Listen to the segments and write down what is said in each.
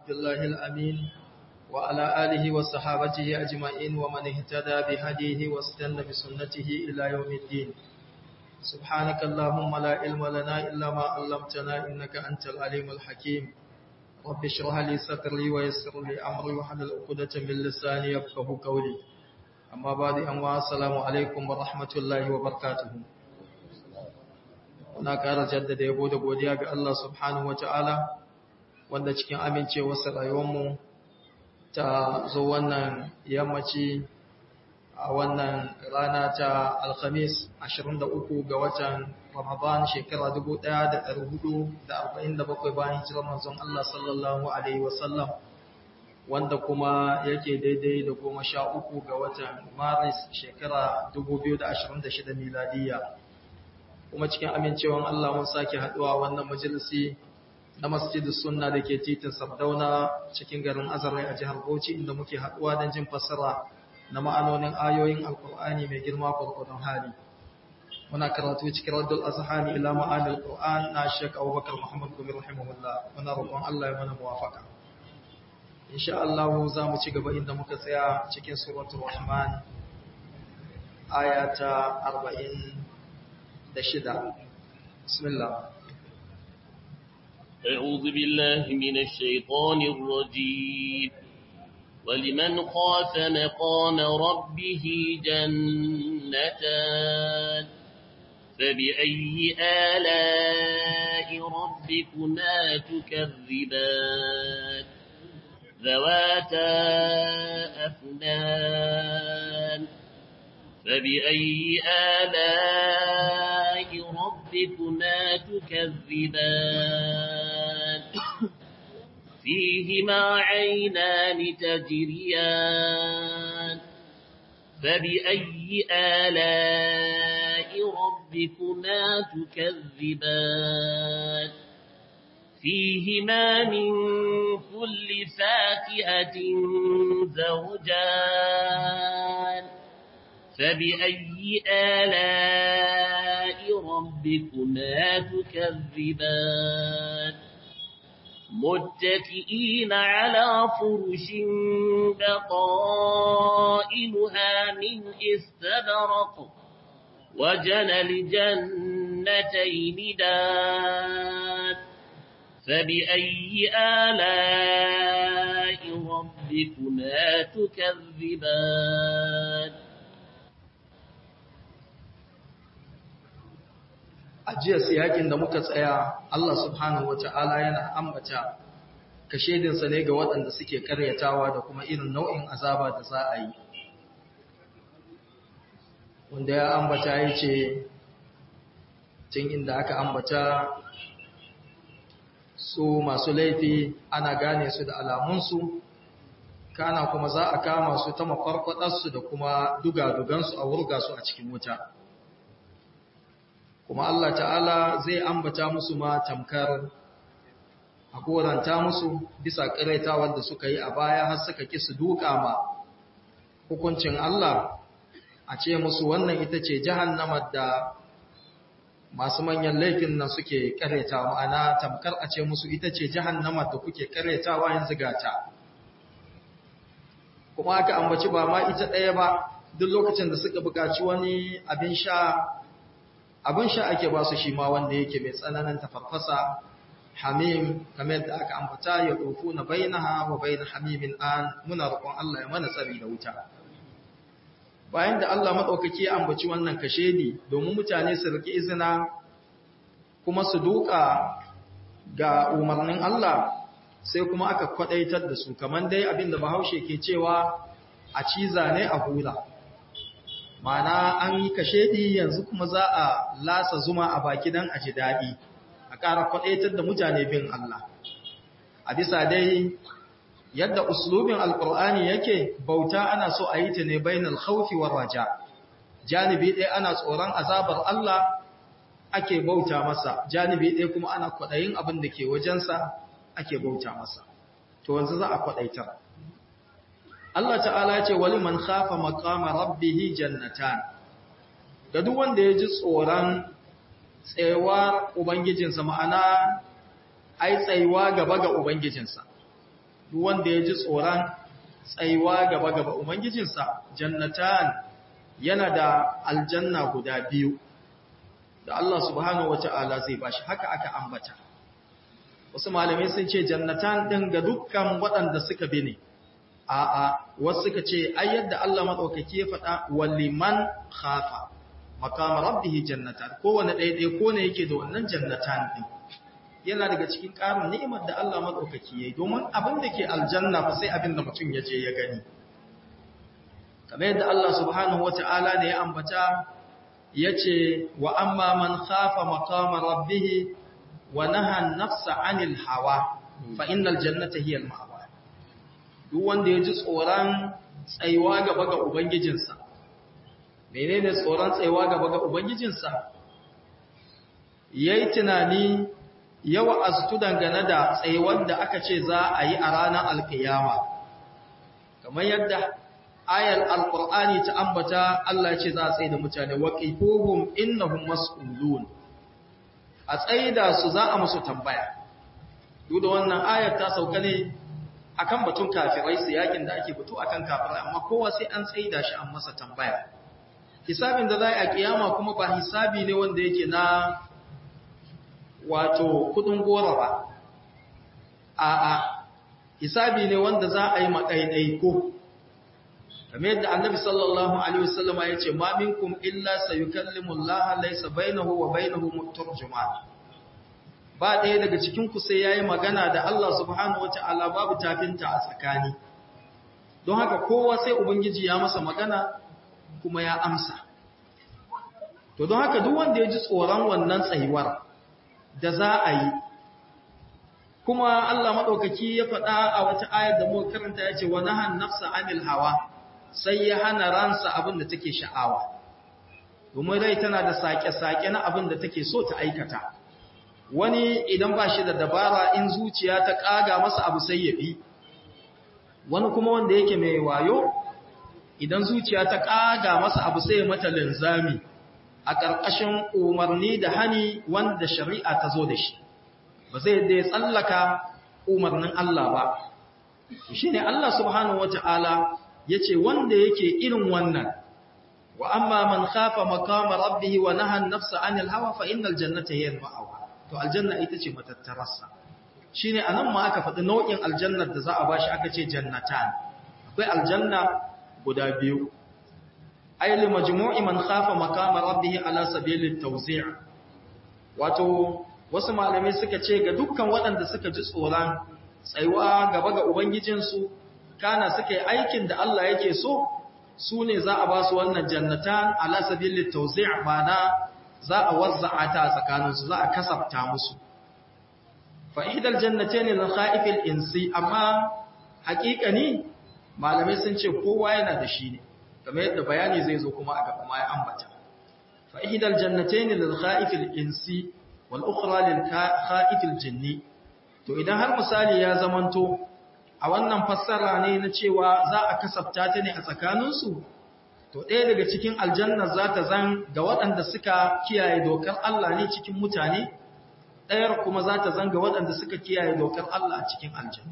عبد الله الأمين وعلى آله وصحابته أجمعين ومن اهتدى بهديه واستنى بسنته إلى يوم الدين سبحانك اللهم لا علم لنا إلا ما علمتنا إنك أنت العليم الحكيم رب اشرح لي صدري ويسر لي أمري وحلل عقدة من لساني يفقه قولي أما بعد أما السلام عليكم ورحمة الله وبركاته Muna ƙara jaddada yabo da godiya ga Allah subhanahu wa ta'ala, wanda cikin amincewarsa rayuwarmu ta zo wannan yammaci a wannan rana ta Alhamis 23 ga watan Ramadan shekara 1447 bayan hijirar manzon Allah sallallahu Alaihi wasallam, wanda kuma yake daidai da goma sha uku ga watan Maris shekara 2026 miladiyya. kuma cikin amincewan Allah mun sake haduwa wannan majalisi na masjidus sunna da ke titin Sardauna cikin garin Azare a jihar Bauchi inda muke haduwa don jin fassara na ma'anonin ayoyin Alkur'ani mai girma gurgurdon hali muna karatu cikin Raddul Azhani ila ma'anil Qur'an na Sheikh Abubakar Muhammad Gumi rahimahullah muna roƙon Allah ya mana muwafaka insha Allah za mu ci gaba inda muka tsaya cikin suratul Rahman aya ta 40 دشدا بسم الله أعوذ بالله من الشيطان الرجيم ولمن خاف مقام ربه جنتان فبأي آلاء ربكما تكذبان ذواتا أفنان فبأي آلاء ربكما تكذبان فيهما عينان تجريان فبأي آلاء ربكما تكذبان فيهما من كل فاكهة زوجان فبأي آلاء ربكما تكذبان متكئين على فرش بطائنها من استبرق وجنى الجنتين دان فبأي آلاء ربكما تكذبان a jiya siyakin da muka tsaya Allah subhanahu wata'ala yana ambata kashedinsa ne ga waɗanda suke karyatawa da kuma irin nau'in azaba da za a yi wanda ya ambata ya ce tun inda aka ambata su masu laifi ana gane su da alamunsu kana kuma za a kama su ta makwarkwadarsu da kuma dugadugansu a wurga su a cikin wuta kuma Allah ta'ala zai ambata musu ma tamkar a koranta musu bisa ƙiraitawar da suka yi a baya har suka ki su duka ma hukuncin Allah a ce musu wannan ita ce jahannamar da masu manyan laifin nan suke ƙaraitawa ma'ana tamkar a ce musu ita ce jahannamar da kuke ƙaraitawa yanzu gata kuma aka ambaci ba ma ita ɗaya ba duk lokacin da suka buƙaci wani abin sha abin sha ake ba su shi ma wanda yake mai tsananin tafarfasa hamim kamar da aka ambata ya ɗofu na bainaha wa bain hamimin an muna roƙon Allah ya mana tsari da wuta bayan da Allah maɗaukaki ya ambaci wannan kashedi domin mutane su riƙe izina kuma su duka ga umarnin Allah sai kuma aka kwaɗaitar da su kamar dai abin da bahaushe ke cewa a ciza ne a hula mana an yi kashedi yanzu kuma za a lasa zuma a baki don a ji daɗi a ƙara kwaɗaitar da mutane bin Allah a bisa dai yadda uslubin alƙur'ani yake bauta ana so a yi ta ne bainal khawfi war raja janibi ɗaya ana tsoron azabar Allah ake bauta masa janibi ɗaya kuma ana kwaɗayin abin da ke wajensa ake bauta masa to wanzu za a kwaɗaitar Allah ta'ala ce wali man khafa maqama rabbih jannatan ga duk wanda ya ji tsoron tsayuwar ubangijinsa ma'ana ai tsayuwa gaba ga ubangijinsa duk wanda ya ji tsoron tsayuwa gaba gaba ubangijinsa jannatan yana da aljanna guda biyu da Allah subhanahu wata'ala zai bashi haka aka ambata wasu malamai sun ce jannatan din ga dukkan waɗanda suka bi ne a'a wasu suka ce ai yadda Allah madaukaki ya faɗa waliman khafa maqam rabbih jannatan kowanne ɗaya ko ne yake da wannan jannatan din yana daga cikin ƙarin ni'imar da Allah madaukaki yayi domin abin da ke aljanna fa sai abin da mutum ya je ya gani kamar yadda Allah subhanahu wata'ala ne ya ambata yace wa amma man khafa maqama rabbih wa naha an-nafsa 'anil hawa fa innal jannata hiya al-ma'wa duk wanda ya ji tsoron tsayuwa gaba ga ubangijinsa menene tsoron tsayuwa gaba ga ubangijinsa yayi tunani yawa astu dangane da tsayuwar da aka ce za a yi a ranar alkiyama kamar yadda ayar alkur'ani ta ambata Allah ce za a tsaye da mutane waqifuhum innahum mas'ulun a tsaida su za a musu tambaya duk da wannan ayar ta sauka ne akan batun kafirai su yakin da ake fito akan kafirai amma kowa sai an tsaida shi an masa tambaya hisabin da za a kiyama kuma ba hisabi ne wanda yake na wato kudin gora ba a'a hisabi ne wanda za a yi makaidaiko kamar yadda annabi sallallahu alaihi wasallama ya ce ma minkum illa sayukallimu Allah laysa bainahu wa bainahu mutarjuman ba ɗaya daga cikin ku sai yayi magana da Allah subhanahu wataala babu tafinta a tsakani don haka kowa sai ubangiji ya masa magana kuma ya amsa to don haka duk wanda ya ji tsoron wannan tsayuwar da za a yi kuma Allah maɗaukaki ya faɗa a wata ayar da muka karanta ya ce wa nahan nafsa anil hawa sai ya hana ransa abin da take sha'awa domin rai tana da sake-sake na abin da take so ta aikata wani idan ba shi da dabara in zuciya ta ƙaga masa abu sai ya bi wani kuma wanda yake mai wayo idan zuciya ta ƙaga masa abu sai ya mata linzami a ƙarƙashin umarni da hani wanda shari'a ta zo da shi ba zai da tsallaka umarnin Allah ba shi ne Allah subhanahu wata'ala ya ce wanda yake irin wannan wa amma man khafa makama rabbihi wa nahan nafsa anil hawa fa innal jannata hiya al-ma'wa to aljanna ita ce matattararsa shine anan ma aka faɗi nau'in aljannar da za a bashi aka ce jannatan akwai aljanna guda biyu ay li majmu'i man khafa makama rabbih ala sabilit tawzi' wato wasu malamai suka ce ga dukkan waɗanda suka ji tsoron tsayuwa gaba ga ubangijinsu kana suka yi aikin da Allah yake so su ne za a ba su wannan jannatan ala sabilit tawzi' bana za a wazza'a ta tsakaninsu za a kasafta musu fa ihdal jannatayn lil kha'ifil insi amma haƙiƙani malamai sun ce kowa yana da shi ne kamar yadda bayani zai zo kuma a gaba ma ya ambata fa ihdal jannatayn lil kha'ifil insi wal ukhra lil kha'ifil jinni to idan har misali ya zamanto a wannan fassara ne na cewa za a kasafta ta ne a tsakaninsu to ɗaya daga cikin aljanna za ta zan ga waɗanda suka kiyaye dokar Allah ne cikin mutane ɗayar kuma za ta zan ga waɗanda suka kiyaye dokar Allah a cikin aljanna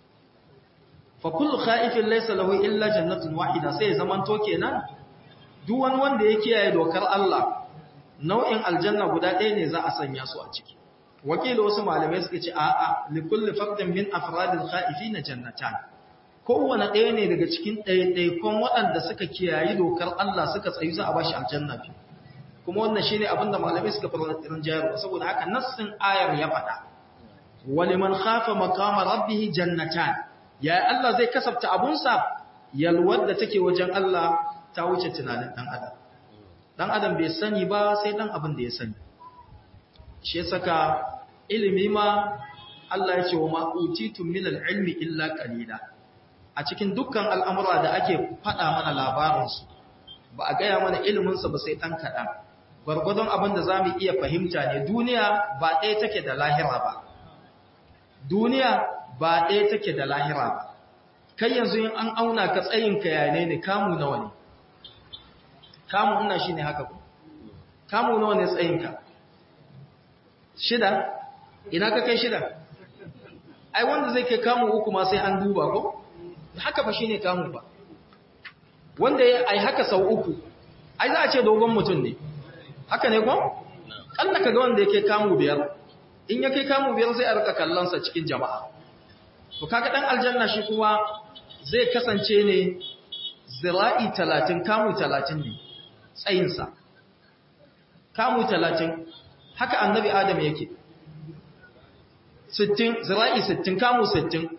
fa kullu kha'ifin laysa lahu illa jannatun wahida sai zaman to kenan duk wani wanda ya kiyaye dokar Allah nau'in aljanna guda ɗaya ne za a sanya su a ciki wakili wasu malamai suka ce a'a li kulli fardin min afradil kha'ifin jannatan kowane ɗaya ne daga cikin ɗaiɗaikon waɗanda suka kiyayi dokar Allah suka tsayu za a bashi aljanna fi kuma wannan shine abin da malamai suka fara tsirin jayarwa saboda haka nassin ayar ya faɗa waliman khafa maqama rabbih jannatan ya Allah zai kasafta abunsa yalwar da take wajen Allah ta wuce tunanin dan adam dan adam bai sani ba sai dan abin da ya sani shi saka ilimi ma Allah ya ce wa ma utitum min al-ilmi illa qalila a cikin dukkan al'amura da ake faɗa mana labarinsu ba a gaya mana iliminsa ba sai ɗan kaɗan gwargwadon abin da za mu iya fahimta ne duniya ba ɗaya take da lahira ba duniya ba ɗaya take da lahira ba kai yanzu yin an auna ka tsayinka yane ne kamu nawa ne kamu ina shi ne haka ku kamu nawa ne tsayinka shida ina ka kai shida ai wanda zai kai kamu uku ma sai an duba ko haka fa shine kamu ba wanda ya ai haka sau uku ai za a ce dogon mutum ne haka ne ko Allah kaga wanda yake kamu biyar in ya kai kamu biyar sai a rika kallon sa cikin jama'a to kaga dan aljanna shi kuma zai kasance ne zira'i 30 kamu 30 ne tsayin sa kamu 30 haka annabi adam yake 60 zira'i 60 kamu 60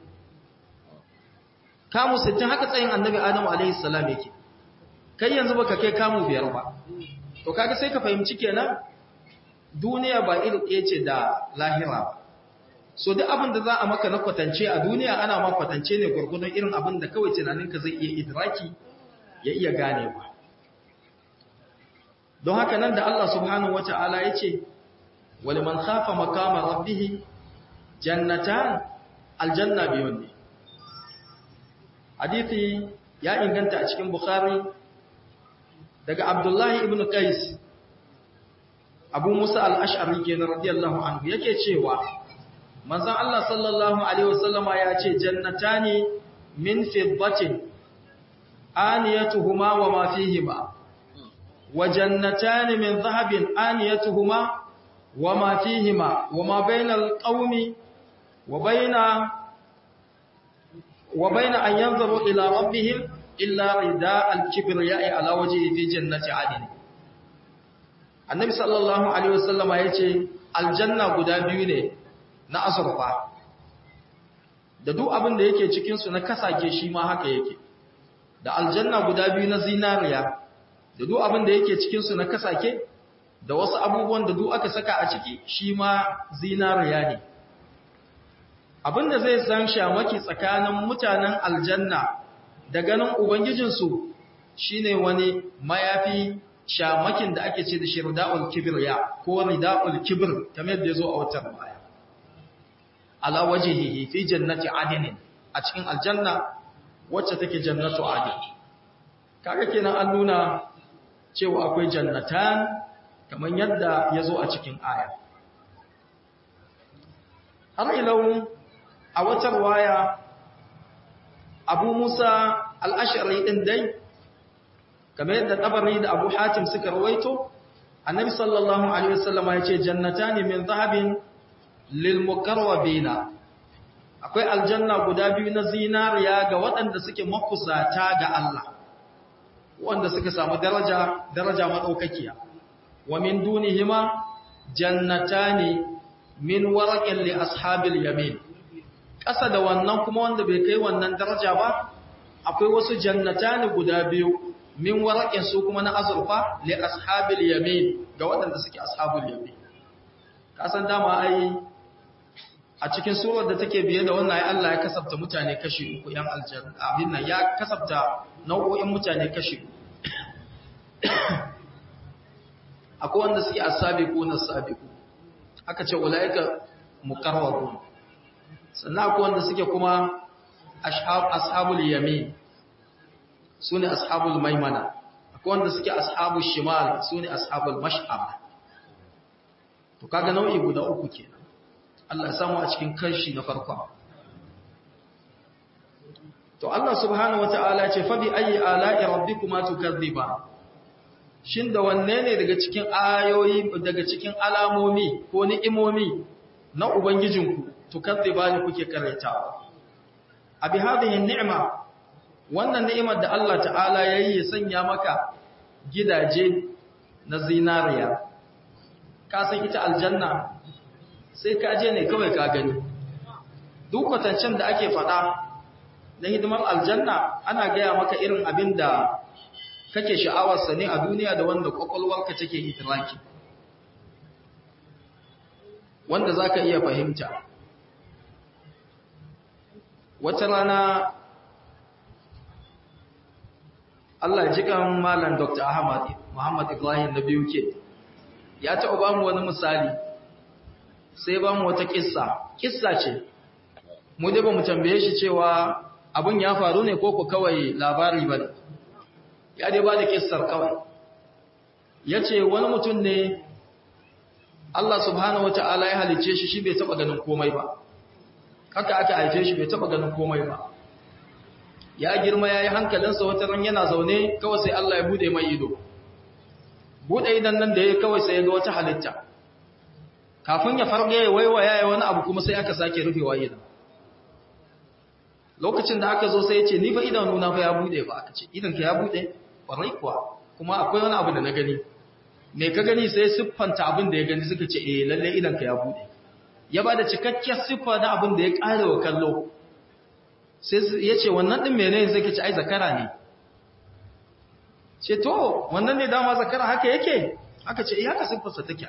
kamu 60 haka tsayin annabi adam alaihi salam yake kai yanzu baka kai kamu biyar ba to kaga sai ka fahimci kenan duniya ba iri ɗaya ce da lahira ba so duk abin da za a maka na kwatance a duniya ana ma kwatance ne gurgudun irin abin da kawai tunaninka zai iya idraki ya iya ganewa don haka nan da Allah subhanahu wata'ala ya ce wani man khafa makama rabbihi jannatan aljanna biyun ne hadithi ya inganta a cikin bukhari daga abdullahi ibn qais abu musa al-ash'ari kenan radiyallahu anhu yake cewa manzon Allah sallallahu alaihi wasallama ya ce jannatani min fiddatin aniyatuhuma wa ma fihima wa jannatani min dhahabin aniyatuhuma wa ma fihima wa ma bainal qaumi wa baina wa baina an yanzuru ila rabbihim illa rida al-kibriya'i ala wajhihi fi jannati 'adn annabi sallallahu alaihi wasallama yace aljanna guda biyu ne na azurfa da duk abin da yake cikin su na kasake shi ma haka yake da aljanna guda biyu na zinariya da duk abin da yake cikin su na kasake da wasu abubuwan da duk aka saka a ciki shi ma zinariya ne abinda zai san shamaki tsakanin mutanen aljanna da ganin ubangijinsu shine wani mayafi shamakin da ake ce da shi rida'ul kibriya ko rida'ul kibr kamar yadda yazo a wata baya ala wajhihi fi jannati adnin a cikin aljanna wacce take jannatu adn kaga kenan an nuna cewa akwai jannatan kamar yadda yazo a cikin aya har ilau a wata waya Abu Musa al-Ash'ari din dai kamar yadda tabari da Abu Hatim suka rawaito Annabi sallallahu alaihi wasallam ya ce jannatani min zahabin lil muqarrabina akwai aljanna guda biyu na zinariya ga waɗanda suke makusata ga Allah wanda suka samu daraja daraja madaukakiya wa min dunihima jannatani min waraqin li ashabil yamin ƙasa da wannan kuma wanda bai kai wannan daraja ba akwai wasu jannatani guda biyu min waraƙin su kuma na azurfa li ashabil yamin ga waɗanda suke ashabul yamin kasan dama ai a cikin surar da take biye da wannan ai Allah ya kasafta mutane kashi uku yan aljanna abin nan ya kasafta nau'o'in mutane kashi akwai wanda suke asabiqu na sabiqu aka ce ulaika muqarrabun sannan akwai wanda suke kuma ashabul yamin su ne ashabul maimana akwai wanda suke ashabul shimal su ne ashabul mash'ab to kaga nau'i guda uku kenan Allah ya samu a cikin kanshi na farko to Allah subhanahu wata'ala ya ce fa bi ayi ala'i rabbikuma tukadhiba shin da wanne ne daga cikin ayoyi daga cikin alamomi ko ni'imomi na ubangijinku tukadhiba ne kuke karanta abi hadhihi ni'ma wannan ni'imar da Allah ta'ala yayi ya sanya maka gidaje na zinariya ka san ita aljanna sai ka je ne kawai ka gani duk kwatancen da ake faɗa na hidimar aljanna ana gaya maka irin abin da kake sha'awarsa ne a duniya da wanda kwakwalwarka take itiraki wanda za ka iya fahimta wata rana Allah ji kan Malam Dr. Ahmad Muhammad Ibrahim na biyu ke ya taɓa ba mu wani misali sai ba mu wata kissa kissa ce mu dai ba mu tambaye shi cewa abin ya faru ne ko ku kawai labari ba ya dai ba da kissar kawai ya ce wani mutum ne Allah subhanahu wa ta'ala ya halicce shi shi bai taɓa ganin komai ba haka aka haife shi bai taba ganin komai ba ya girma ya yi hankalinsa wata ran yana zaune kawai sai Allah ya bude mai ido bude idan nan da ya kawai sai ya ga wata halitta kafin ya farge ya waiwaya ya wani abu kuma sai aka sake rufewa idan lokacin da aka zo sai ya ce ni fa idanu na fa ya bude ba aka ce idan ka ya bude kwarai kuwa kuma akwai wani abu da na gani me ka gani sai siffanta abin da ya gani suka ce eh lalle idan ka ya bude ya bada cikakkiyar siffa na abin da ya kare wa kallo sai ya ce wannan din menene sai ka ce ai zakara ne ce to wannan ne dama zakara haka yake aka ce eh haka siffarsa take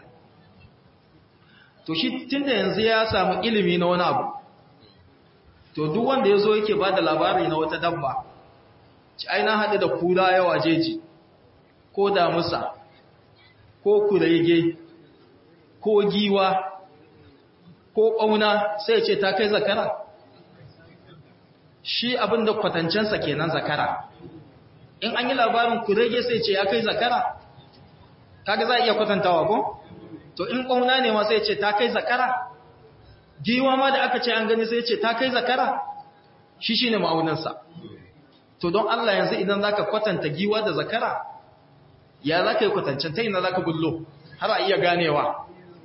to shi tunda yanzu ya samu ilimi na wani abu to duk wanda ya zo yake ba da labari na wata dabba ci aina haɗu da kura yawa jeji ko damusa ko kurege ko giwa ko ƙauna sai ce ta kai zakara shi abin da kwatancensa kenan zakara in an yi labarin kurege sai ce ya kai zakara kaga za a iya kwatantawa ko to in ƙauna ne ma sai ce ta kai zakara giwa ma da aka ce an gani sai ce ta kai zakara shi shine ma'aunansa to don Allah yanzu idan zaka kwatanta giwa da zakara ya zaka yi kwatancin ta ina zaka bullo har a iya ganewa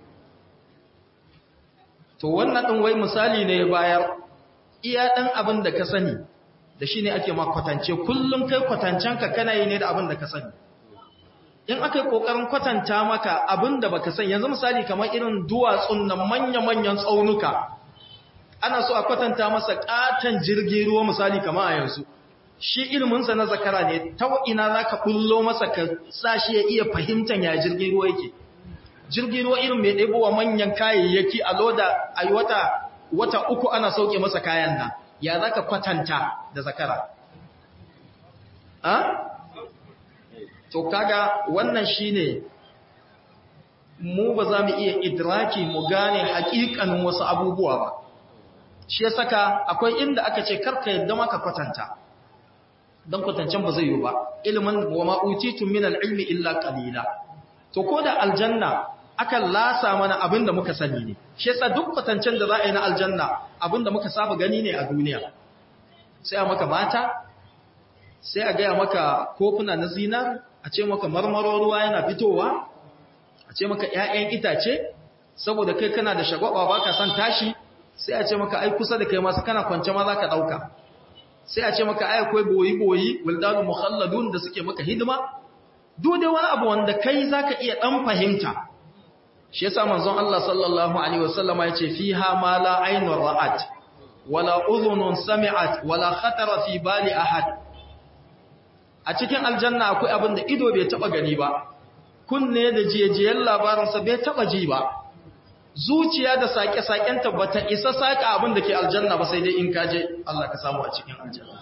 to wannan din wai misali ne bayar iya dan abin da ka sani da shine ake ma kwatance kullum kai kwatancen ka kana yi ne da abin da ka sani in aka yi ƙoƙarin kwatanta maka abin da baka san yanzu misali kamar irin duwatsun nan manya-manyan tsaunuka ana so a kwatanta masa ƙaton jirgin ruwa misali kamar a yanzu shi ilminsa na zakara ne ta ina za ka ɓullo masa ka sa shi ya iya fahimtar ya jirgin ruwa yake jirgin ruwa irin mai ɗebowa manyan kayayyaki a loda a yi wata wata uku ana sauke masa kayan nan ya za ka kwatanta da zakara to kaga wannan shine mu ba za mu iya idraki mu gane hakikanin wasu abubuwa ba shi ya saka akwai inda aka ce karka yadda maka kwatanta don kwatancen ba zai yi ba ilimin wa ma'utitu min al-ilmi illa qalila to ko da aljanna aka lasa mana abinda muka sani ne shi yasa duk kwatancen da za a yi na aljanna abinda muka saba gani ne a duniya sai a maka mata sai a gaya maka kofuna na zinar a ce maka marmaro ruwa yana fitowa a ce maka ‘ya'yan itace saboda kai kana da shagwaba ba ka san tashi sai a ce maka ai kusa da kai masu kana kwance ma za ka ɗauka sai a ce maka ai akwai boyi-boyi wildanu mukhalladun da suke maka hidima dole wani abu wanda kai za ka iya ɗan fahimta shi yasa manzon Allah sallallahu alaihi wasallama ya ce fiha ma la ainun ra'at wala udhunun sami'at wala khatara fi bali ahad a cikin aljanna akwai abin da ido bai taba gani ba kunne da jiyejiyen labarinsa bai taba ji ba zuciya da sake-sakenta ba ta isa saka abin da ke aljanna ba sai dai in kaje Allah ka samu a cikin aljanna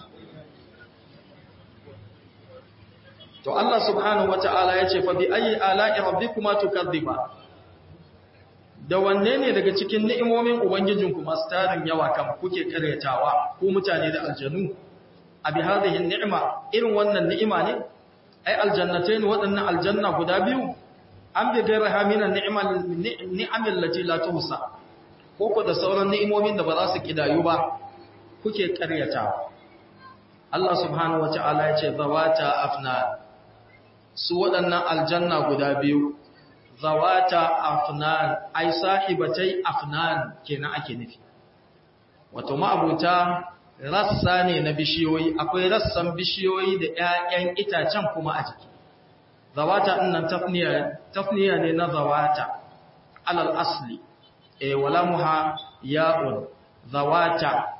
to Allah subhanahu wata'ala ya ce fa bi ayi ala'i rabbikuma tukadhiba da wanne ne daga cikin ni'imomin ubangijinku masu tarin yawa kan kuke karyatawa ko mutane da aljanu abi hadhihi ni'ma irin wannan ni'ima ne ai aljannatain wadannan aljanna guda biyu an bi gairaha minan ni'mal ni'amil lati la tuhsa ko ko da sauran ni'imomin da ba za su kidayu ba kuke karyata Allah subhanahu wata'ala ya ce zawata afnan su waɗannan aljanna guda biyu zawata afnan ai sahibatai afnan kenan ake nufi wato ma'abuta rassa ne na bishiyoyi akwai rassan bishiyoyi da ƴaƴan itacen kuma a jiki zawata dinnan tafniya tafniya ne na zawata alal asli e wala muha ya'un zawata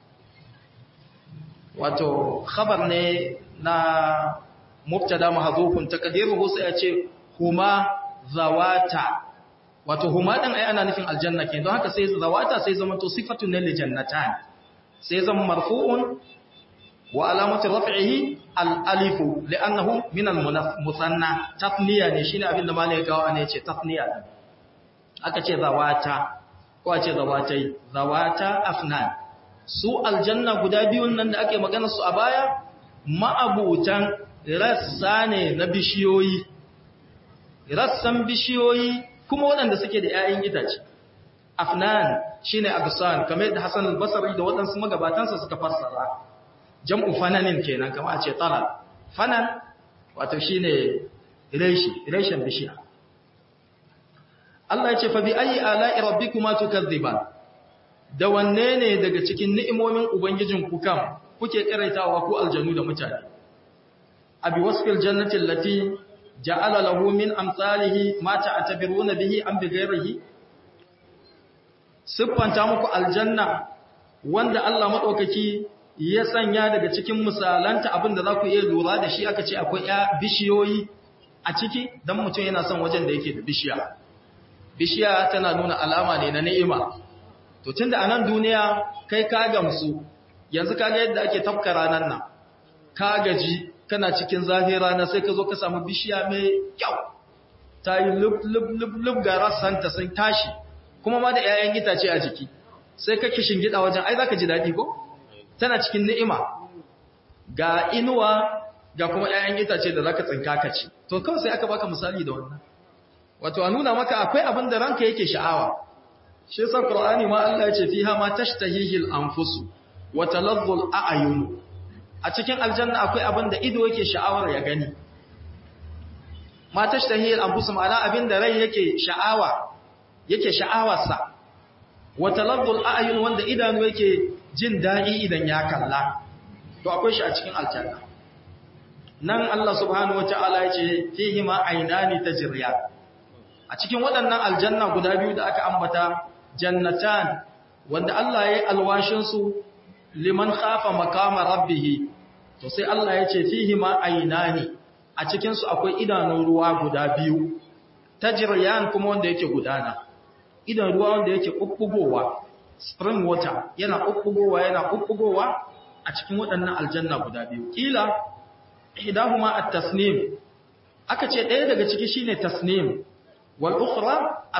wato khabar ne na mubtada mahdhufun taqdiruhu sai a ce huma zawata wato huma din ai ana nufin aljanna kenan don haka sai zawata sai zama to sifatun lil jannatan sai zama marfu'un wa alamatu raf'ihi al-alifu li'annahu min al-musanna tafniya ne shine abin da malai kawo ne yace tafniya din aka ce zawata ko ce zawatai zawata afnan su aljanna guda biyun nan da ake magana su a baya ma'abutan rassa ne na bishiyoyi rassan bishiyoyi kuma waɗanda suke da 'ya'yan itace afnan shine agsan kamar yadda Hassan al-Basri da waɗansu magabatansa suka fassara jam'u fananin kenan kamar a ce talal fanan wato shine reshi reshen bishiya Allah ya ce fa bi ayi ala'i rabbikuma tukadziban da wanne ne daga cikin ni'imomin ubangijin ku kam kuke karaitawa ku aljanu da mutane abi wasfil jannati allati ja'ala lahu min amsalihi ma ta'tabiruna bihi am bighairihi siffanta muku aljanna wanda Allah madaukaki ya sanya daga cikin misalanta abinda za ku iya lura da shi aka ce akwai ya bishiyoyi a ciki dan mutum yana son wajen da yake da bishiya bishiya tana nuna alama ne na ni'ima to tunda a nan duniya kai ka gamsu yanzu kaga yadda ake tafka ranar nan ka gaji kana cikin zafi rana sai ka zo ka samu bishiya mai kyau ta yi lub-lub-lub ga rassanta sun tashi kuma ma da 'ya'yan itace a jiki sai ka kishin gida wajen ai za ka ji daɗi ko tana cikin ni'ima ga inuwa ga kuma 'ya'yan itace da za ka tsinka ka ci to kawai sai aka baka misali da wannan wato a nuna maka akwai abin da ranka yake sha'awa shi yasa qur'ani ma Allah ya ce fiha ma tashtahihil anfusu wa talazzul a'yun a cikin aljanna akwai abin da ido yake sha'awar ya gani ma tashtahihil anfusu ma'ana abin da rai yake sha'awa yake sha'awarsa wa talazzul a'yun wanda idanu yake jin dadi idan ya kalla to akwai shi a cikin aljanna nan Allah subhanahu wataala ya ce fihi ma aynani tajriyan a cikin waɗannan aljanna guda biyu da aka ambata jannatan wanda Allah ya yi alwashinsu liman khafa makama rabbihi to sai Allah ya ce fihi ma ainani a cikinsu akwai idanun ruwa guda biyu tajriyan kuma wanda yake gudana idan ruwa wanda yake ƙuɓɓugowa spring water yana ƙuɓɓugowa yana ƙuɓɓugowa a cikin waɗannan aljanna guda biyu kila ihdahuma at-tasnim aka ce ɗaya daga ciki shine tasnim والأخرى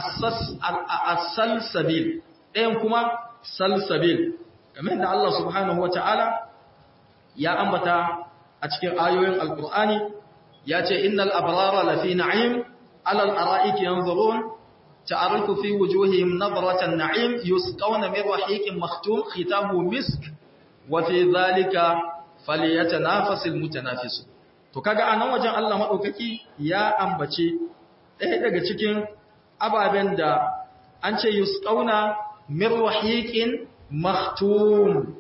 السلسبيل ɗayan kuma salsabil kamar da Allah subhanahu wata'ala ya ambata a cikin ayoyin alkur'ani ya ce innal abrara lafi na'im alal ara'iki yanzurun ta'arifu fi wujuhihim nadratan na'im yusqawna min rahiqin makhtum khitamu misk wa fi dhalika falyatanafasul mutanafisun to kaga anan wajen Allah madaukaki ya ambace ɗaya daga cikin ababen da an ce yusqauna min rahiqin maktum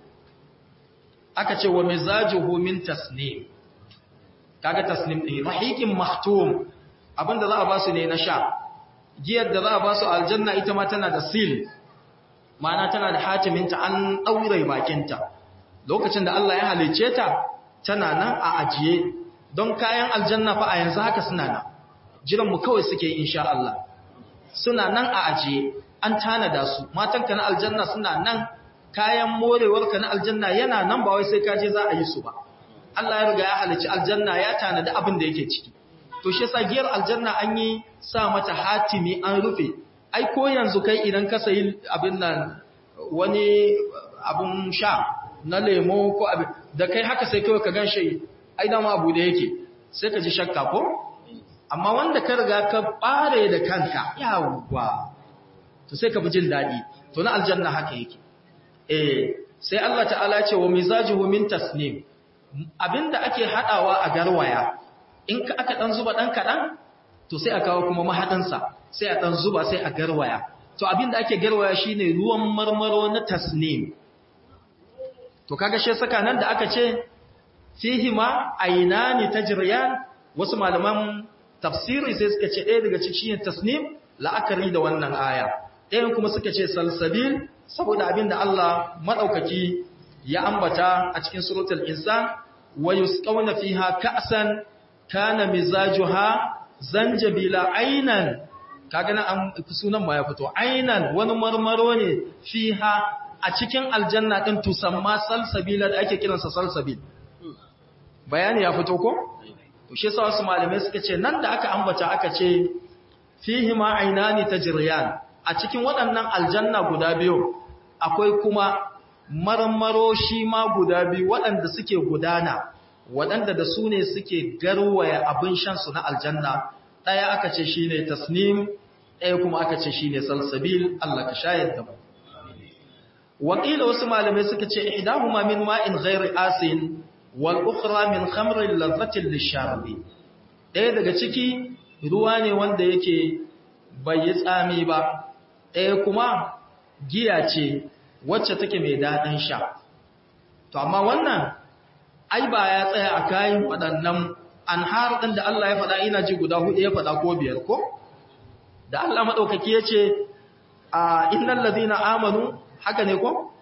aka ce wa mizajuhu min tasnim kaga tasnim din rahiqin maktum abinda za a ba su ne na sha giyar da za a ba su aljanna ita ma tana da seal ma'ana tana da hatiminta an daure bakinta lokacin da Allah ya halice ta tana nan a ajiye don kayan aljanna fa a yanzu haka suna nan jiranmu kawai suke insha Allah suna nan a ajiye an tanada su matanka na aljanna suna nan kayan morewarka na aljanna yana nan ba wai sai kaje za a yi su ba Allah ya riga ya halicci aljanna ya tanada abin da yake ciki to shi yasa giyar aljanna an yi sa mata hatimi an rufe ai ko yanzu kai idan ka sayi abin nan wani abun sha na lemo ko abin da kai haka sai kawai ka ganshi ai dama abu da yake sai ka ji shakka ko amma wanda ka riga ka bare da kanka yawwa to sai ka bi jin dadi to na aljanna haka yake eh sai Allah ta'ala ce wa mizajuhu min tasnim abinda ake hadawa a garwaya in ka aka dan zuba dan kadan to sai a kawo kuma mahadin sa sai a dan zuba sai a garwaya to abinda ake garwaya shine ruwan marmaro na tasnim to kaga shi saka nan da aka ce fihi ma aynani tajriyan wasu malaman tafsiri sai suka ce ɗaya daga cikin tasnim la'akari da wannan aya ɗayan kuma suka ce salsabil saboda abin da Allah maɗaukaki ya ambata a cikin suratul insan wa yusqawna fiha ka'san kana mizajuha zanjabila aynan kaga nan sunan ma ya fito aynan wani marmaro ne fiha a cikin aljanna din tusamma salsabila da ake kiransa salsabil bayani ya fito ko to shi yasa wasu malamai suka ce nan da aka ambata aka ce fihi ma aynani tajriyan a cikin waɗannan aljanna guda biyu akwai kuma marmaro shi ma guda biyu waɗanda suke gudana waɗanda da su ne suke garwaya abin shan su na aljanna ɗaya aka ce shine tasnim ɗaya kuma aka ce shine salsabil Allah ka shayar da mu wakila wasu malamai suka ce idahuma min ma'in ghairi asin wal ukhra min khamrin ladhatin lisharbi ɗaya daga ciki ruwa ne wanda yake bai yi tsami ba ɗaya kuma giya ce wacce take mai daɗin sha to amma wannan ai ba ya tsaya a kayan waɗannan anhar ɗin da Allah ya faɗa ina ji guda hudu ya faɗa ko biyar ko da Allah maɗaukaki ya ce a innal ladina amanu haka ne ko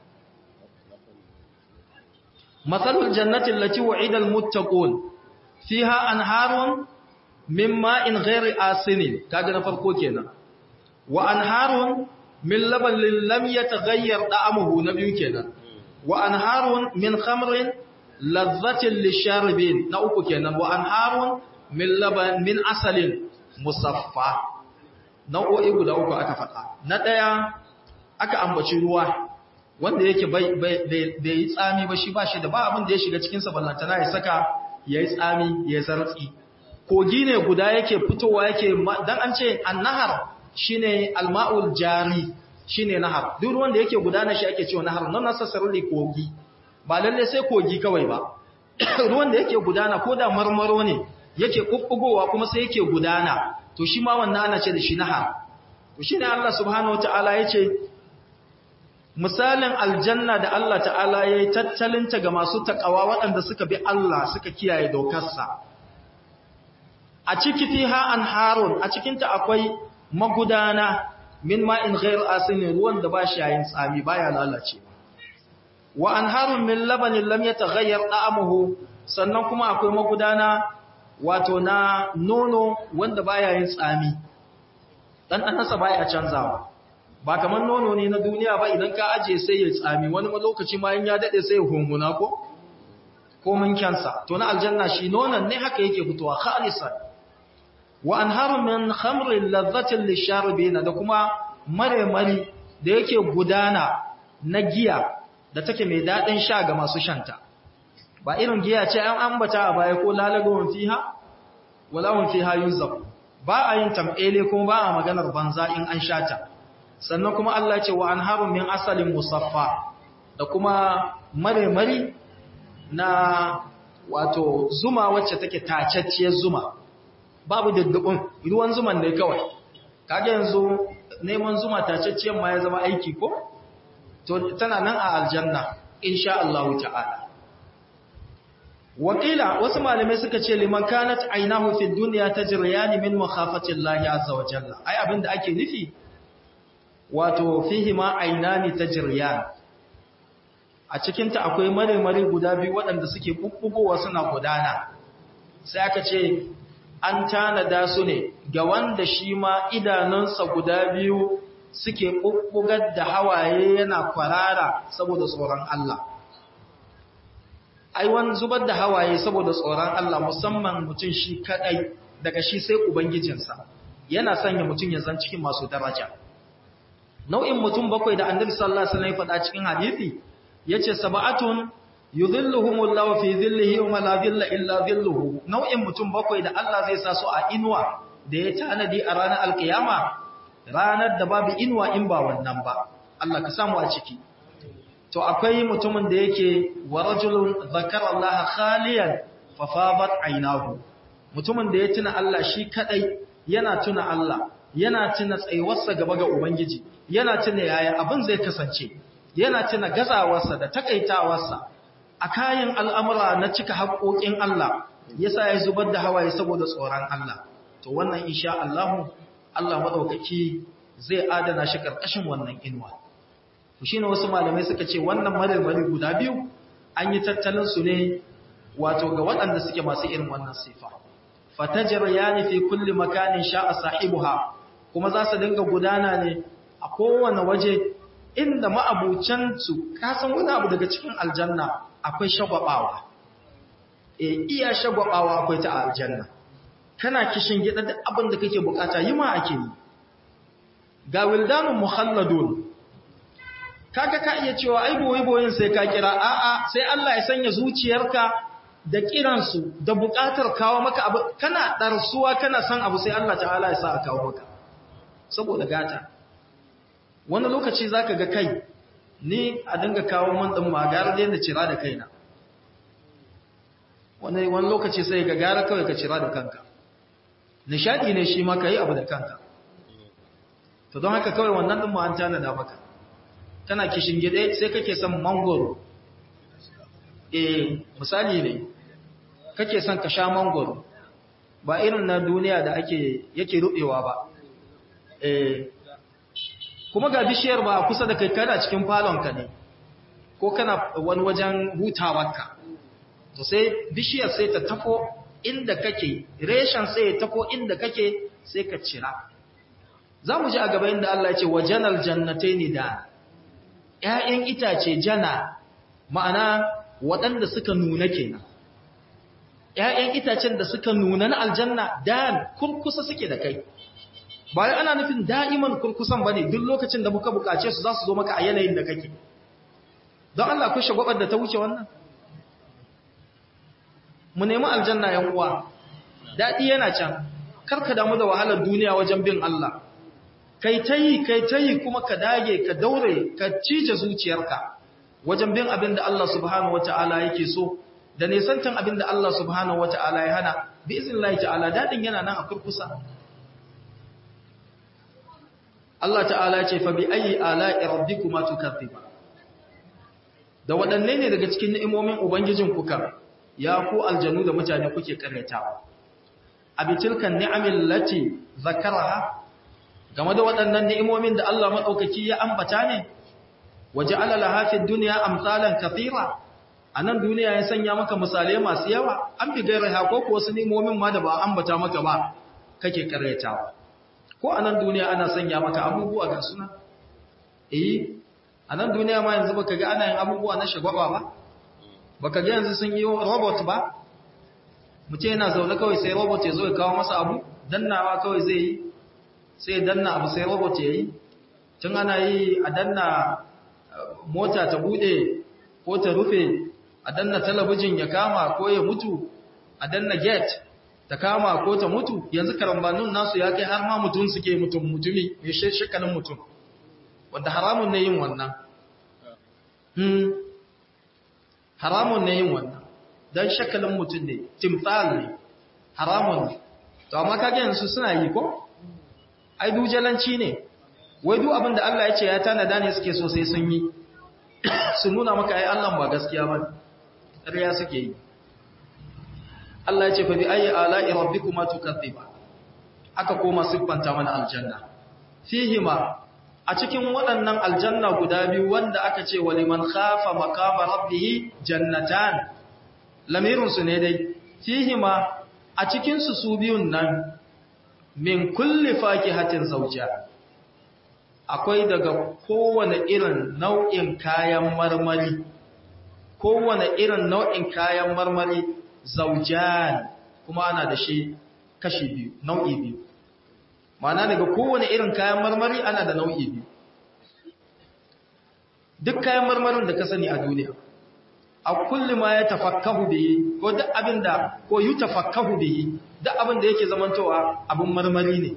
matsalul jannatin lati wa'ida almuttaqun fiha anharun min ma'in ghairi asinin kaga na farko kenan wa anharun min labanin lam yataghayyar da'amuhu na biyu kenan wa anharun min khamrin ladhatin lisharibin na uku kenan wa anharun min laban min asalin musaffa nau'o'i guda uku aka faɗa na ɗaya aka ambaci ruwa wanda yake bai yi tsami ba shi ba shi da ba abin da ya shiga cikinsa ballantana ya saka ya yi tsami ya zartsi kogi ne guda yake fitowa yake don an ce annahar shi ne alma'ul jari shi ne nahar duk ruwan da yake gudana shi ake cewa nahar non necessarily kogi ba lalle sai kogi kawai ba ruwan da yake gudana ko da marmaro ne yake kukkugowa kuma sai yake gudana to shi ma wannan ana ce da shi nahar to shi ne Allah subhanahu wataala ya ce misalin aljanna da Allah ta'ala ya yi tattalinta ga masu taƙawa waɗanda suka bi Allah suka kiyaye dokarsa a ciki fiha an harun a cikinta akwai magudana min ma'in ghair asinin ruwan da ba shi yayin tsami baya lalace wa an harun min labanin lam yataghayyar da'amuhu sannan kuma akwai magudana wato na nono wanda baya yin tsami dan ɗanasa baya canzawa ba kamar nono ne na duniya ba idan ka aje sai ya tsami wani lokaci ma in ya dade sai ya hunguna ko ko mun kyansa to na aljanna shi nonon ne haka yake fitowa khalisan wa anharu min khamrin ladhatin lisharibina da kuma mare mari da yake gudana na giya da take mai dadin sha ga masu shanta ba irin giya ce an ambata a baya ko lalagawun fiha wala hum fiha yuzab ba a yin tam'ele kuma ba a maganar banza in an shata sannan kuma Allah ce wa anharun min asalin musaffa da kuma mare-mari na wato zuma wacce take tacacciyar zuma babu daddabin ruwan zuman ne kawai kage yanzu neman zuma tacacciyar ma ya zama aiki ko to tana nan a aljanna insha Allah ta'ala wakila wasu malamai suka ce liman kanat ainahu fi dunya tajriyani min makhafati Allah azza wa jalla ai abinda ake nufi wato fihi ma ainani tajriyan a cikin ta akwai mare-mare guda biyu waɗanda suke bubbugowa suna gudana sai aka ce an tanada su ne ga wanda shi ma idanunsa guda biyu suke bubbugar da hawaye yana kwarara saboda tsoron Allah ai wani zubar da hawaye saboda tsoron Allah musamman mutum shi kadai daga shi sai ubangijinsa yana sanya mutum ya zan cikin masu daraja nau'in mutum bakwai da annabi sallallahu alaihi wasallam ya faɗa cikin hadisi yace sab'atun yudhilluhumullahu fi dhillihi wa la dhilla illa dhilluhu nau'in mutum bakwai da Allah zai sa su a inuwa da ya tanadi a ranar alkiyama ranar da babu inuwa in ba wannan ba Allah ka samu a ciki to akwai mutumin da yake wa rajulun zakara Allah khaliyan fa fadat aynahu mutumin da ya tuna Allah shi kadai yana tuna Allah yana tuna tsayuwarsa gaba ga ubangiji yana tuna yaya abin zai kasance yana tuna gazawarsa da takaitawarsa a kayan al'amura na cika haƙoƙin Allah yasa ya zubar da hawaye saboda tsoron Allah to wannan insha Allah Allah madaukaki zai adana shi karkashin wannan inuwa shi ne wasu malamai suka ce wannan marmari guda biyu an yi tattalin su ne wato ga waɗanda suke masu irin wannan sifa fatajar ya nufi kulli makanin sha'a sahibuha kuma za su dinga gudana ne a kowane waje inda ma'abucansu kasan wani abu daga cikin aljanna akwai shagwabawa e iya shagwabawa akwai ta aljanna kana kishin gida da abin da kake bukata yi ma ake yi ga wildanun muhalladun kaga ka iya cewa ai boye-boyen sai ka kira a'a sai Allah ya sanya zuciyarka da kiransu da buƙatar kawo maka abu kana ɗarsuwa kana san abu sai Allah ta'ala ya sa a kawo maka saboda gata wani lokaci zaka ga kai ni a dinga kawo man din magara da cira da kaina wani wani lokaci sai ga gara kawai ka cira da kanka nishadi ne shi ma kai abu da kanka to don haka kawai wannan din mu an tana da maka kana kishin gide sai kake son mangoro eh misali ne kake son ka sha mangoro ba irin na duniya da ake yake rubewa ba eh kuma ga bishiyar ba kusa da kai kana cikin falonka ne ko kana wani wajen hutawarka to sai bishiyar sai ta tafo inda kake reshen sai ya tafo inda kake sai ka cira za mu ji a gaba inda Allah ya ce wajanal jannataini da ‘ya'yan itace jana ma'ana waɗanda suka nuna kenan ‘ya'yan itacen da suka nuna na aljanna da kurkusa suke da kai bayan ana nufin da'iman kurkusan ba ne duk lokacin da muka bukace su za su zo maka a yanayin da kake don Allah kushe gwabar da ta wuce wannan mu nemi aljanna yan uwa daɗi yana can karka damu da wahalar duniya wajen bin Allah kai ta yi kai ta yi kuma ka dage ka daure ka cije zuciyarka wajen bin abin da Allah subhanahu wata'ala yake so da nesantan abin da Allah subhanahu wata'ala ya hana bi iznillahi ta'ala dadin yana nan a kurkusa Allah ta'ala ya ce fa bi ayi ala'i rabbikuma tukaththiba da waɗanne ne daga cikin ni'imomin ubangijin kuka ya ku aljanu da mutane kuke karyatawa abitilkan ni'amil lati zakaraha game da waɗannan ni'imomin da Allah maɗaukaki ya ambata ne, waje alala hafin duniya amsalan kafira, a nan duniya ya sanya maka misalai masu yawa, an bi gairar hako ko wasu ni'imomin ma da ba ambata maka ba, kake karyatawa. Ko a nan duniya ana sanya maka abubuwa ga suna? Eh, a nan duniya ma yanzu baka ga ana yin abubuwa na shagwaba ba? Baka ga yanzu sun yi robot ba? Mutum yana zaune kawai sai robot ya zo ya kawo masa abu, dannawa kawai zai yi, sai danna abu sai robot ya yi tun ana yi a danna mota ta bude ko ta rufe a danna talabijin ya kama ko ya mutu a danna gate ta kama ko ta mutu yanzu karambanin nasu ya kai har ma mutum suke mutum mutumi ya shekalin mutum wanda haramun ne yin wannan hmm. haramun ne yin wannan don shakalin mutum ne timfal ne haramun ne to amma kage yanzu suna yi ko ai dujalanci ne wai duk abin da Allah ya ce ya tanada ne suke so sai sun yi su nuna maka ai Allah ba gaskiya ba ƙarya suke yi Allah ya ce fa bi ayi ala'i rabbikuma tukaththiba aka koma siffanta mana aljanna fihima a cikin waɗannan aljanna guda biyu wanda aka ce wa liman khafa maqama rabbih jannatan lamirin su ne dai fihima a cikin su su biyun nan min kulli fakihatin zawja akwai daga kowane irin nau'in kayan marmari kowane irin nau'in kayan marmari zaujan kuma ana da shi kashi biyu nau'i biyu ma'ana daga kowane irin kayan marmari ana da nau'i biyu duk kayan marmarin da ka sani a duniya a kulli ma ya tafakkahu bihi ko duk abinda ko yu tafakkahu bihi duk abinda yake zamantowa abin marmari ne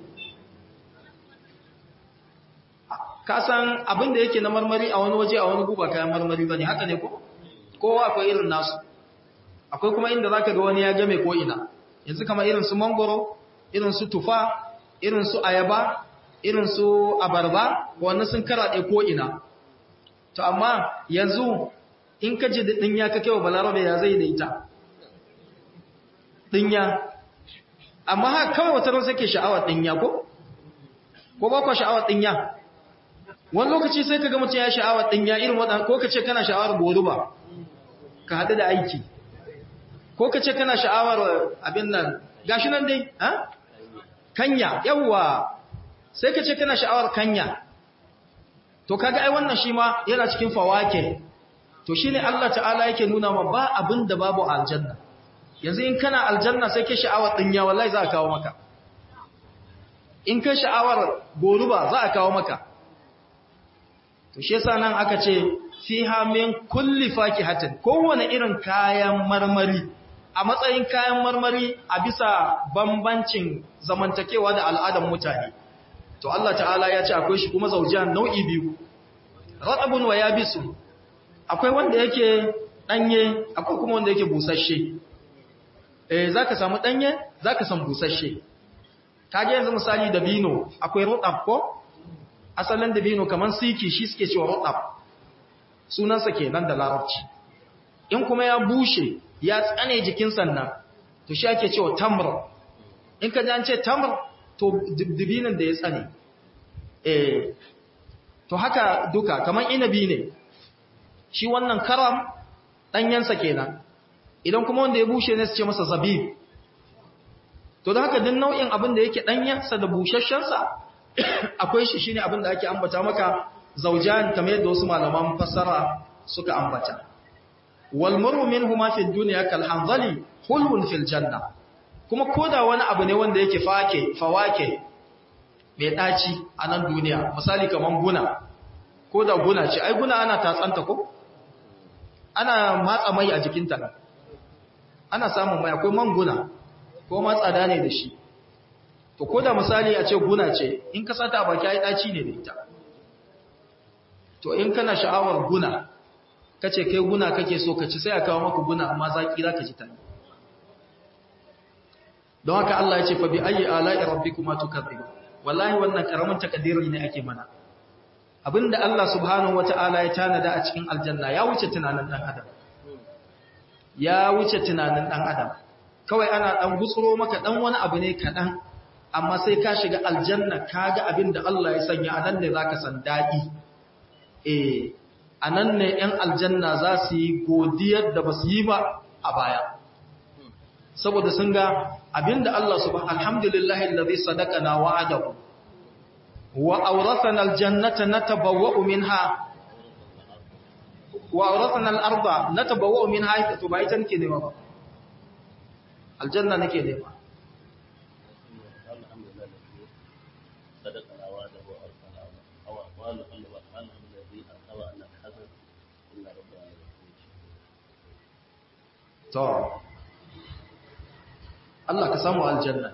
ka san abinda yake na marmari a wani waje a wani guba kayan marmari bane haka ne ko kowa akwai irin nasu akwai kuma inda zaka ga wani ya game ko ina yanzu kamar irin su mangoro irin su tufa irin su ayaba irin su abarba wannan sun karaɗe ko ina to amma yanzu in ka ji dinya ka kewa balarabe ya zai da ita dinya amma haka kawai wata ran sake sha'awar dinya ko ko ba ku sha'awar dinya wani lokaci sai ka ga mutum ya sha'awar dinya irin waɗanda ko ka ce kana sha'awar goruba ka haɗu da aiki ko ka ce kana sha'awar abin nan gashi nan dai ha kanya yawwa sai ka ce kana sha'awar kanya to kaga ai wannan shi ma yana cikin fawake to shine Allah ta'ala yake nuna ma ba abin da babu aljanna yanzu in kana aljanna sai ke sha'awar dinya wallahi za a kawo maka in ka sha'awar goruba za a kawo maka to shi yasa nan aka ce fiha min kulli fakihatin kowane irin kayan marmari a matsayin kayan marmari a bisa bambancin zamantakewa da al'adar mutane to Allah ta'ala ya ce akwai shi kuma zaujan nau'i biyu ratabun wa yabisu akwai wanda yake danye akwai kuma wanda yake busasshe eh zaka samu danye zaka samu busasshe kage yanzu misali da bino akwai rotab ko asalin da bino kaman siki shi suke cewa rotab sunansa kenan da larabci in kuma ya bushe ya tsane jikin sannan to shi ake cewa tamr in ka ji an ce tamr to dibinin da ya tsane eh to haka duka kaman inabi ne shi wannan karam danyensa kenan idan kuma wanda ya bushe ne su ce masa zabib to da haka din nau'in abin da yake danyensa da bushashshensa akwai shi shine abin da ake ambata maka zaujan kamar yadda wasu malaman fassara suka ambata wal murru minhuma fi dunya kal hanzali hulwun fil janna kuma koda wani abu ne wanda yake fake fawake mai daci a nan duniya misali kaman guna koda guna ce ai guna ana tatsanta ko ana matsa mai a jikinta ana samun mai akwai man guna ko ma tsada ne da shi to ko da misali a ce guna ce in ka sata baki ai daci ne da ita to in kana sha'awar guna kace kai guna kake so ka ci sai a kawo maka guna amma zaki zaka ji ta don haka Allah ya ce fa bi ayi ala'i rabbikuma tukadzib wallahi wannan karamin takadiri ne ake mana abinda Allah subhanahu wataala ya tanada a cikin aljanna ya wuce tunanin dan adam ya wuce tunanin dan adam kawai ana dan gutsuro maka dan wani abu ne kadan amma sai ka shiga aljanna kaga abin da Allah ya sanya anan ne zaka san dadi eh anan ne yan aljanna za su yi godiyar da basu yi ba a baya saboda sun ga abinda Allah subhanahu alhamdulillahi allazi sadaqana wa'adahu wa awrathana aljannata natabawwa'u minha wa awrathana al-arda natabawwa'u minha to bai tanke ne ba aljanna nake nema to Allah ka samu aljanna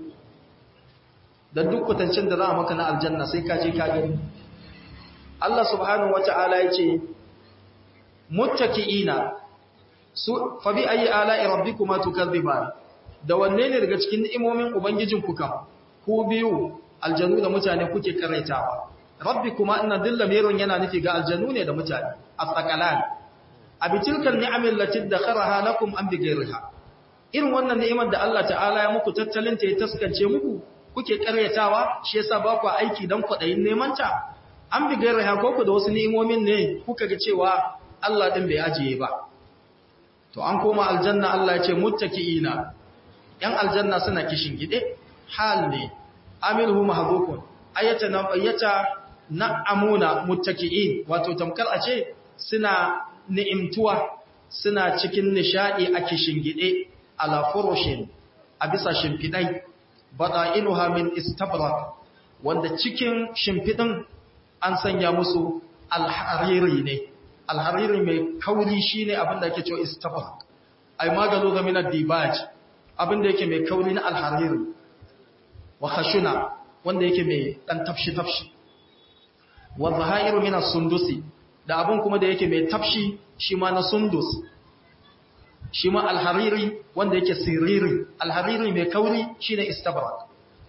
da duk kutancin da za a maka na aljanna sai ka je ka gani Allah subhanahu wata'ala ya ce muttaki'ina su fa bi ayi ala'i rabbikuma tukadziban da wanne ne daga cikin ni'imomin ubangijin ku kam ku biyu aljanu da mutane kuke karaitawa rabbikuma inna dilla mirun yana nufi ga aljanu ne da mutane asqalan abitilkal ni'amil lati dakharaha lakum am bighayriha irin wannan ni'imar da Allah ta'ala ya muku tattalin ta ya taskance muku kuke karyatawa shi yasa ba ku aiki dan kwadayin neman ta an bighayriha ko ku da wasu ni'imomin ne kuka ga cewa Allah din bai ajiye ba to an koma aljanna Allah ya ce muttaki'ina yan aljanna suna kishin gide hal ne amilhu mahdhufun ayata na ayata na'amuna muttaki'in wato tamkar a ce suna ni'imtuwa suna cikin nishadi a kishin gide ala furushin a bisa shimfidai bada'inuha min istabrak wanda cikin shimfidin an sanya musu alhariri ne alhariri mai kauri shine abinda ake cewa istabrak ai magalo ga min ad-dibaj abinda yake mai kauri na alhariri wa khashuna wanda yake mai dan tafshi tafshi wa zahairu min as-sundusi da abin kuma da yake mai tafshi shi ma na sundus shi ma alhariri wanda yake siriri alhariri mai kauri shi ne istabrak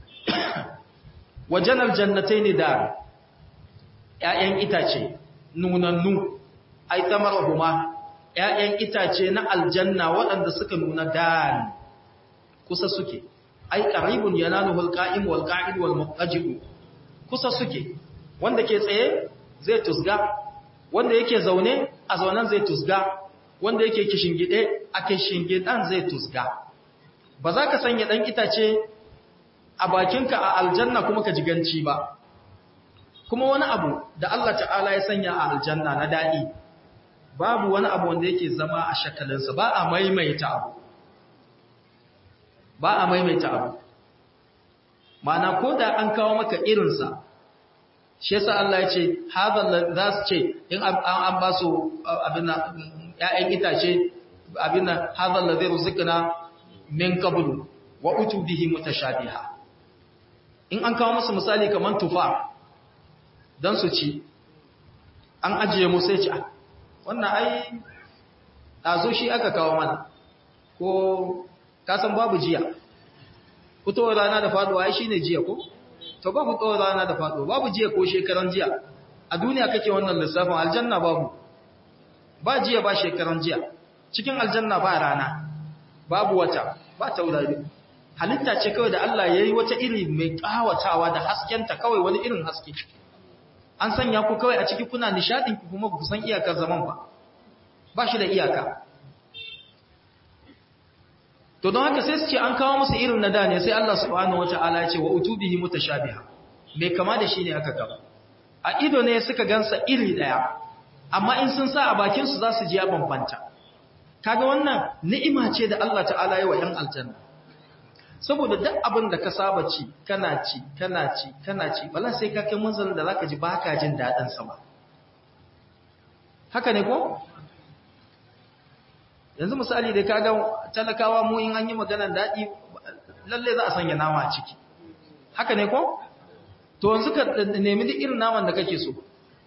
wajen aljannatai ne da ‘ya'yan itace nunannu ai tamar huma ‘ya'yan itace na aljanna waɗanda suka nuna dan kusa suke ai ƙaribun yana nuhul ƙa'im wal ƙa'id wal muƙajibu kusa suke wanda ke tsaye zai tusga wanda yake zaune a zaunen zai tusga wanda yake kishingide a kishingidan zai tusga ba za ka sanya dan itace a bakinka a aljanna kuma ka jiganci ba kuma wani abu da Allah ta'ala ya sanya a aljanna na dadi babu wani abu wanda yake zama a shakalinsa ba a maimaita abu ba a maimaita abu ma'ana ko da an kawo maka irinsa shi yasa Allah ya ce hadha za su ce in an ba su abin ƴaƴan itace abin hadha allazi rizqna min qablu wa utu bihi mutashabiha in an kawo musu misali kamar tufa don su ci an ajiye musu ya ci wannan ai ɗazo shi aka kawo mana ko kasan babu jiya fitowar rana da faduwa ai shi ne jiya ko to babu fitowar rana da faduwa babu jiya ko shekaran jiya a duniya kake wannan lissafin aljanna babu ba jiya ba shekaran jiya cikin aljanna ba rana babu wata ba taurari halitta ce kawai da Allah ya yi wata iri mai ƙawatawa da haskenta kawai wani irin haske an sanya ku kawai a ciki kuna nishadin ku kuma ku san iyakar zaman ba ba shi da iyaka to don haka sai su ce an kawo musu irin na da ne sai Allah subhanahu wataala ya ce wa utubihi mutashabiha mai kama da shi ne aka kawo a ido ne suka gansa iri daya amma in sun sa a bakin su za su ji ya bambanta kaga wannan ni'ima ce da Allah ta'ala ya wa yan aljanna saboda duk abin da ka saba ci kana ci kana ci kana ci bala sai ka kai manzalin da zaka ji baka jin dadin sa ba haka ne ko yanzu misali da kaga talakawa mu in an yi maganar dadi lalle za a sanya nama a ciki haka ne ko to yanzu ka nemi duk irin naman da kake so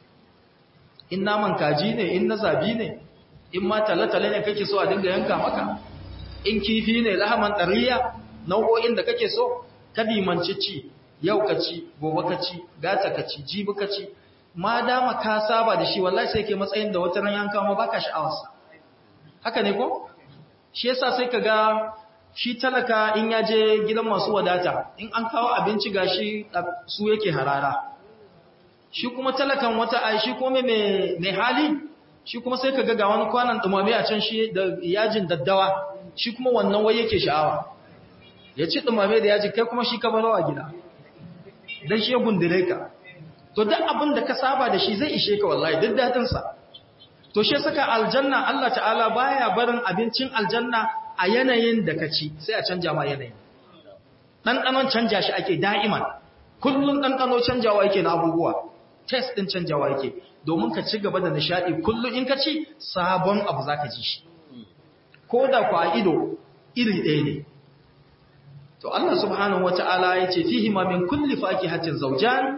in naman kaji ne in na zabi ne in ma talatale ne kake so a dinga yanka maka in kifi ne lahaman ɗariya nau'o'in da kake so ka dimanci ci yau ka ci gobe ka ci gata ka ci jibi ka ci ma dama ka saba da shi wallahi sai ke matsayin da wata ran yanka ma baka sha'awarsa haka ne ko shi yasa sai ka ga shi talaka in ya je gidan masu wadata in an kawo abinci gashi su yake harara shi kuma talakan wata ai shi kuma mai hali shi kuma sai ka ga ga wani kwanan dumame a can shi da yajin daddawa shi kuma wannan wai yake sha'awa ya ci dumame da yaji kai kuma shi ka barawa gida dan shi ya gundure ka to duk abin da ka saba da shi zai ishe ka wallahi duk dadin sa to shi saka aljanna Allah ta'ala baya barin abincin aljanna a yanayin da ka ci sai a canja ma yanayin ɗanɗanon canja shi ake da'iman kullum ɗanɗano canjawa yake na abubuwa test ɗin canjawa yake domin ka ci gaba da nishaɗi kullum in ka ci sabon abu za ka ji shi ko da kwa ido iri ɗaya ne to Allah subhanahu wata'ala ya ce fihi ma min kulli fakihatin zawjan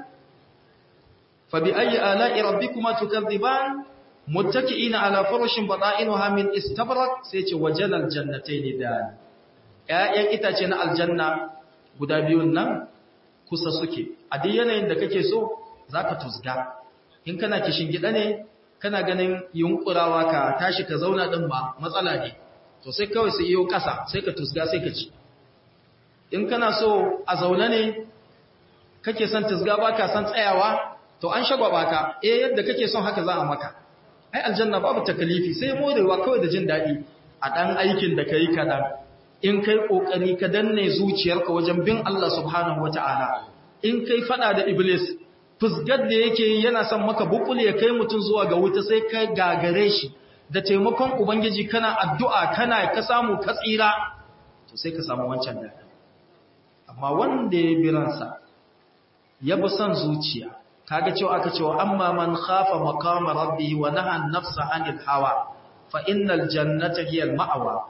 fa bi ayyi ala'i rabbikuma tukadziban muttaki'ina ala furushin bata'inuha min istabrak sai ce wajalal jannatayn dan ƴaƴan itace na aljanna guda biyun nan kusa suke a duk yanayin da kake so zaka tusga in kana kishin gida ne kana ganin yunkurawa ka tashi ka zauna din ba matsala ne to sai kawai sai yiwo kasa sai ka tusga sai ka ci in kana so a zaune ne kake son tusga baka son tsayawa to an shagwaba ka eh yadda kake son haka za a maka ai aljanna babu takalifi sai morewa kawai da jin daɗi a ɗan aikin da ka yi kaɗan in kai ƙoƙari ka danne zuciyarka wajen bin Allah subhanahu wa ta'ala in kai faɗa da iblis fusgar da yake yana son maka bukul ya kai mutum zuwa ga wuta sai ka gagare shi da taimakon ubangiji kana addu'a kana ka samu ka tsira to sai ka samu wancan daɗi amma wanda ya bi ransa ya bi son zuciya kaga cewa aka cewa amma man khafa maqama rabbih wa naha an-nafsa 'anil hawa fa innal jannata hiya al-ma'wa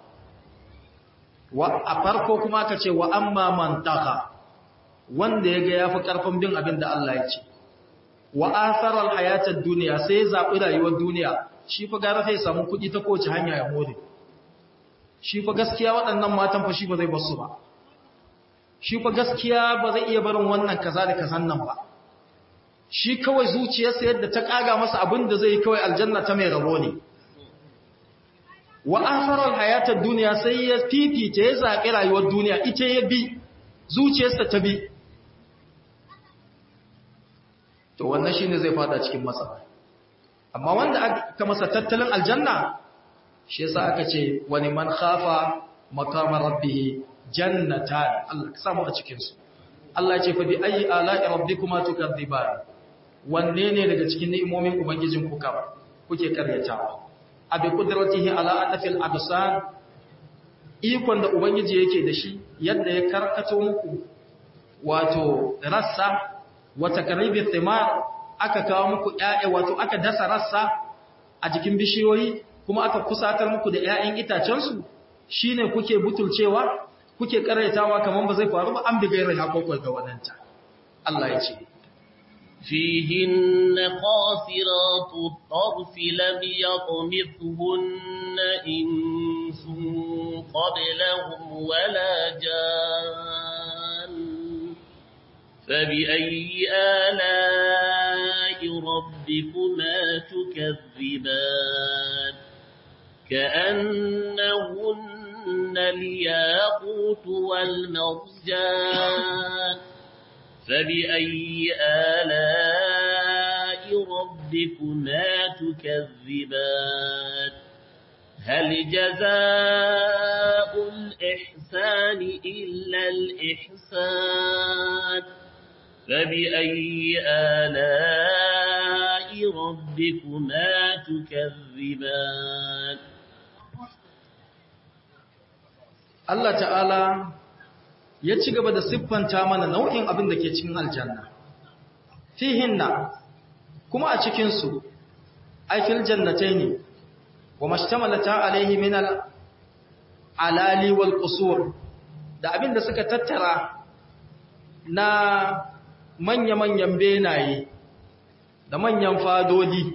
wa a farko kuma aka ce wa amma man taqa wanda yaga yafi karfin bin abin da Allah ya ce wa athara al-hayata ad-dunya sai zabi rayuwar duniya shi fa gara sai samu kudi ta kowace hanya ya more shi fa gaskiya waɗannan matan fa shi ba zai basu ba shi fa gaskiya ba zai iya barin wannan kaza da kazan nan ba shi kawai zuciyarsa yadda ta kaga masa abin da zai kawai aljanna ta mai rabo ne wa akharal hayatad dunya sai ya fifita ya zabi rayuwar duniya ita ya bi zuciyarsa ta bi to wannan shine zai fada cikin matsala amma wanda aka masa tattalin aljanna shi yasa aka ce wani man khafa maqama rabbih jannatan Allah ka samu a cikin su Allah ya ce fa bi ayi ala'i rabbikuma tukadziban wanne ne daga cikin ni'imomin ubangijin ku kam kuke karyatawa abi qudratihi ala atafil absan ikon da ubangiji yake da shi yadda ya karkato muku wato rassa wata karibi thimar aka kawo muku ƴaƴa wato aka dasa rassa a jikin bishiyoyi kuma aka kusatar muku da ƴaƴan itacen su shine kuke butulcewa kuke karyatawa kaman ba zai faru ba an bi gairai hakokai ga wadanta Allah ya ce فيهن قاصرات الطرف لم يطمثهن إنس قبلهم ولا جان فبأي آلاء ربكما تكذبان كأنهن الياقوت والمرجان فبأي آلاء ربكما تكذبان هل جزاء الإحسان إلا الإحسان فبأي آلاء ربكما تكذبان Allah ta'ala ya ci gaba da siffanta mana nau'in abin da ke cikin aljanna fihinna kuma a cikinsu aikil jannatai ne wa mashtamalata alaihi min alali wal qusur da abin da suka tattara na manya-manyan benaye da manyan fadodi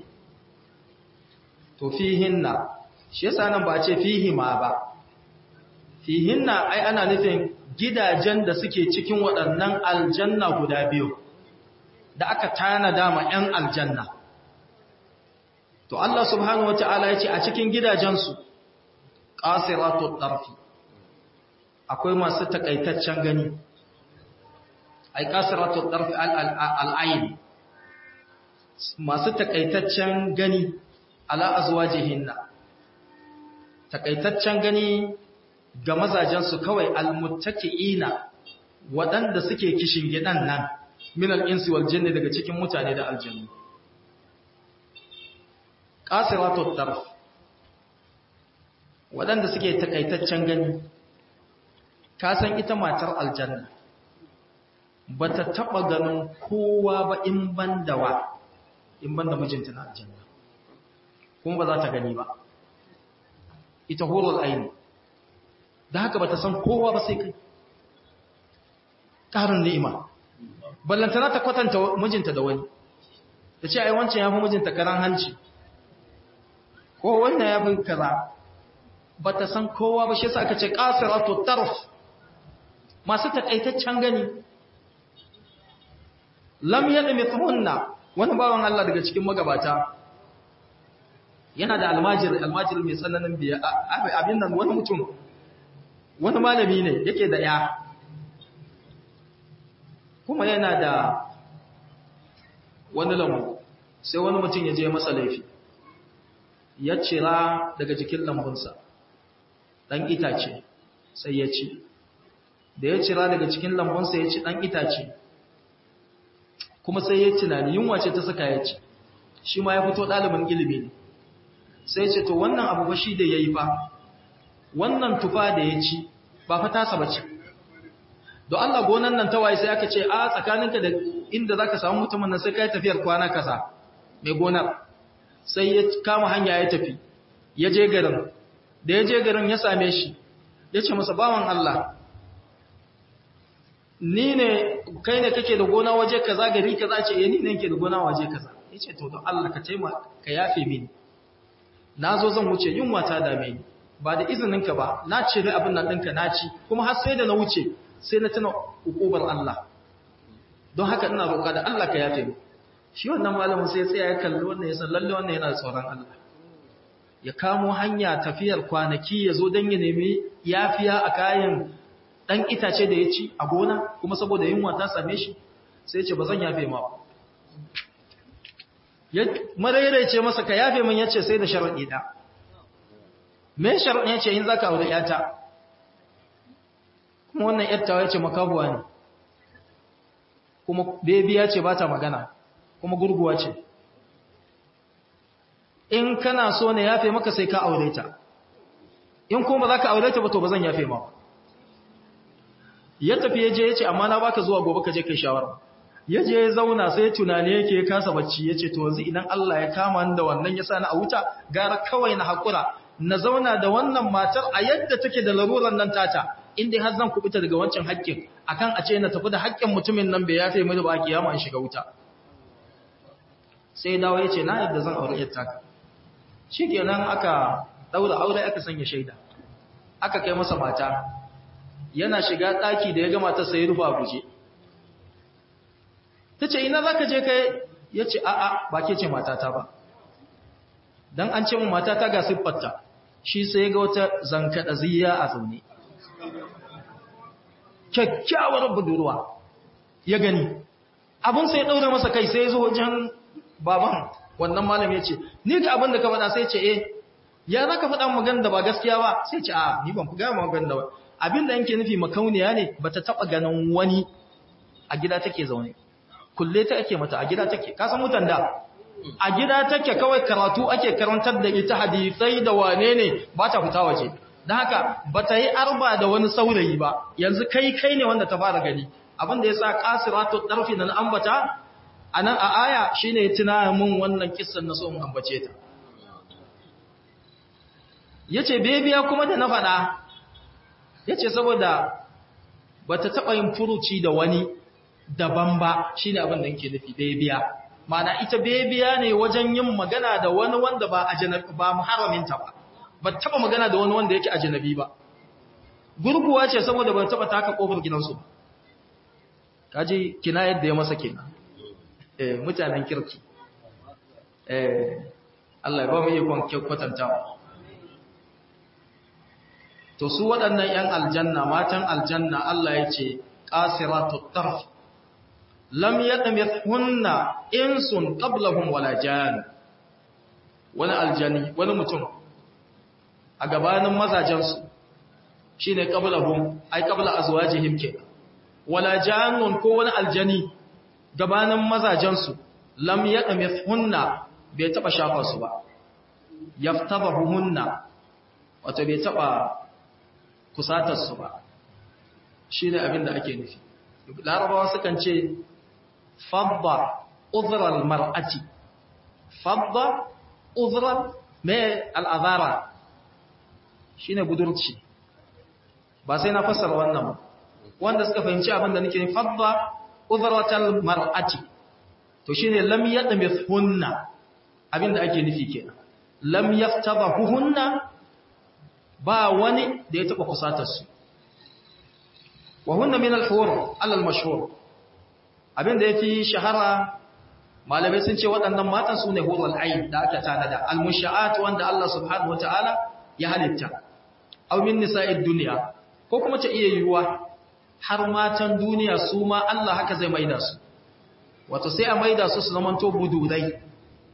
to fihinna shi yasa nan ba ce fihima ba fihinna ai ana nufin gidajen da suke cikin waɗannan aljanna guda biyu da aka tanada ma 'yan aljanna to Allah subhanahu wata'ala ya ce a cikin gidajensu qasiratu tarfi akwai masu takaitaccen gani ai qasiratu tarfi al-ayn masu takaitaccen gani ala azwajihinna takaitaccen gani ga mazajensu kawai almuttaki'ina waɗanda suke kishin gidan nan min al-insi wal jinni daga cikin mutane da aljannu qasiratu tarf waɗanda suke takaitaccen gani ka san ita matar aljanna bata taba ganin kowa ba in banda wa in banda mijinta na aljanna kuma ba za ta gani ba ita hurul aini da haka bata san kowa ba sai kai ƙarin ni'ima ballantana ta kwatanta mijinta da wani ta ce ai wancan ya fi mijinta karan hanci ko wannan ya fi kaza ba ta san kowa ba shi yasa aka ce qasiratu tarf masu takaitaccen gani lam yadmithunna wani bawan Allah daga cikin magabata yana da almajir almajir mai tsananin biya abin nan wani mutum wani malami ne yake da ya kuma yana da wani lambu sai wani mutum ya je masa laifi ya cira daga jikin lambunsa ɗan itace sai ya ci da ya cira daga cikin lambunsa ya ci ɗan itace kuma sai ya tunani yunwa ce ta saka ya ci shi ma ya fito ɗalibin ilimi ne sai ce to wannan abu ba shi da ya yi fa wannan tufa da ya ci ba fa tasa ba ce don Allah gonan nan tawaye sai aka ce a tsakaninka da inda za ka samu mutumin nan sai ka yi tafiyar kwana kasa mai gonar sai ya kama hanya ya tafi ya je garin da ya je garin ya same shi ya ce masa bawan Allah ni ne kai ne kake da gona waje kaza gari kaza ce ni ne ke da gona waje kaza ya ce to don Allah ka taimaka ka yafe mini na zo zan wuce yunwa ta dame ni ba da izininka ba na cire abin nan ɗinka na ci kuma har sai da na wuce sai na tuna hukubar Allah don haka ina roƙa da Allah ka yafe mu shi wannan malamin sai ya tsaya ya kalli wannan ya san lalle wannan yana da tsoron Allah ya kamo hanya tafiyar kwanaki ya zo don ya nemi yafiya a kayan ɗan itace da ya ci a gona kuma saboda yunwa ta same shi sai ce ba zan yafe ma ba marairai ce masa ka yafe min yace sai da sharaɗi ɗa me sharaɗi yace in za ka aure ‘yata kuma wannan ‘yattawa yace makabuwa ne kuma bebi ya ce ba ta magana kuma gurguwa ce in kana so ne yafe maka sai ka aure ta in kuma ba za ka aure ta ba to ba zan yafe ma ya tafi ya je ya ce amma na baka zuwa gobe ka je kai shawara ya je ya zauna sai tunani yake ya kasa bacci ya ce to yanzu idan Allah ya kama ni da wannan ya sa ni a wuta gara kawai na haƙura na zauna da wannan matar a yadda take da laruran nan tata in dai har zan kubuta daga wancan haƙƙin akan a ce na tafi da haƙƙin mutumin nan bai yafe mini ba kiyama in shiga wuta sai dawo ya ce na yadda zan aure yatta shi kenan aka daura aure aka sanya shaida aka kai masa mata yana shiga ɗaki da ya ga matar sai rufa a guje ta ce ina za ka je kai ya ce a'a ba ke ce matata ba don an ce mu matata ga siffarta shi sai ga wata zankaɗa ziya a zaune kyakkyawar budurwa ya gani abin sai ɗaure masa kai sai zo wajen baban wannan malam ya ce ni ga abin da ka faɗa sai ce eh ya za ka faɗa magana da ba gaskiya ba sai ce a ni ban fi gaya magana da ba abin da yanke nufi makauniya ne ba ta taɓa ganin wani a gida take zaune kulle ta ake mata a gida take ka san mutan da a gida take kawai karatu ake karantar da ita hadisai da wane ne ba ta fita waje don haka ba ta yi arba da wani saurayi ba yanzu kai kai ne wanda ta fara gani abin da ya sa kasiratu ɗarfi na ambata a nan a aya shi ne tuna mun wannan kissan na so mun ambace ta ya ce bebiya kuma da na faɗa ya ce saboda ba ta taɓa yin furuci da wani daban ba shi ne abin da yake nufi bebiya mana ita bebiya ne wajen yin magana da wani wanda ba a ba muharraminta ba ba taɓa magana da wani wanda yake a janabi ba gurguwa ce saboda ba taɓa taka ƙofar gidansu ba kaji kina yadda ya masa kenan eh mutanen kirki eh Allah ya ba mu ikon kwatantawa to su waɗannan ‘yan aljanna matan aljanna Allah ya ce ƙasiratu tarf lam yaɗa hunna insun ƙablahun wala jan wani aljani wani mutum a gabanin mazajensu shi ne ƙablahun ai ƙabla a zuwa jihim ke wala janun ko wani aljani gabanin mazajensu lam yaɗa hunna bai taɓa shafa su ba yaftaba hunna wato bai taɓa kusatarsu ba shi ne abin da ake nufi larabawa sukan ce fadda uzurar mar'ati fadda uzurar mai al'azara shi ne budurci ba sai na fassara wannan ba wanda suka fahimci abin da nake fadda uzuratar mar'ati to shi ne lam yadda mai hunna abin da ake nufi kenan lam yaftaba hunna ba wani da ya taɓa kusatarsu wa hunna min al-hur alal mashhur abinda yafi shahara malamai sun ce waɗannan matan su ne hurul ayn da aka tanada al-musha'at wanda Allah subhanahu wataala ya halitta aw min nisa'id dunya ko kuma ta iya yiwuwa har matan duniya su ma Allah haka zai maida su wato sai a maida su su zamanto bududai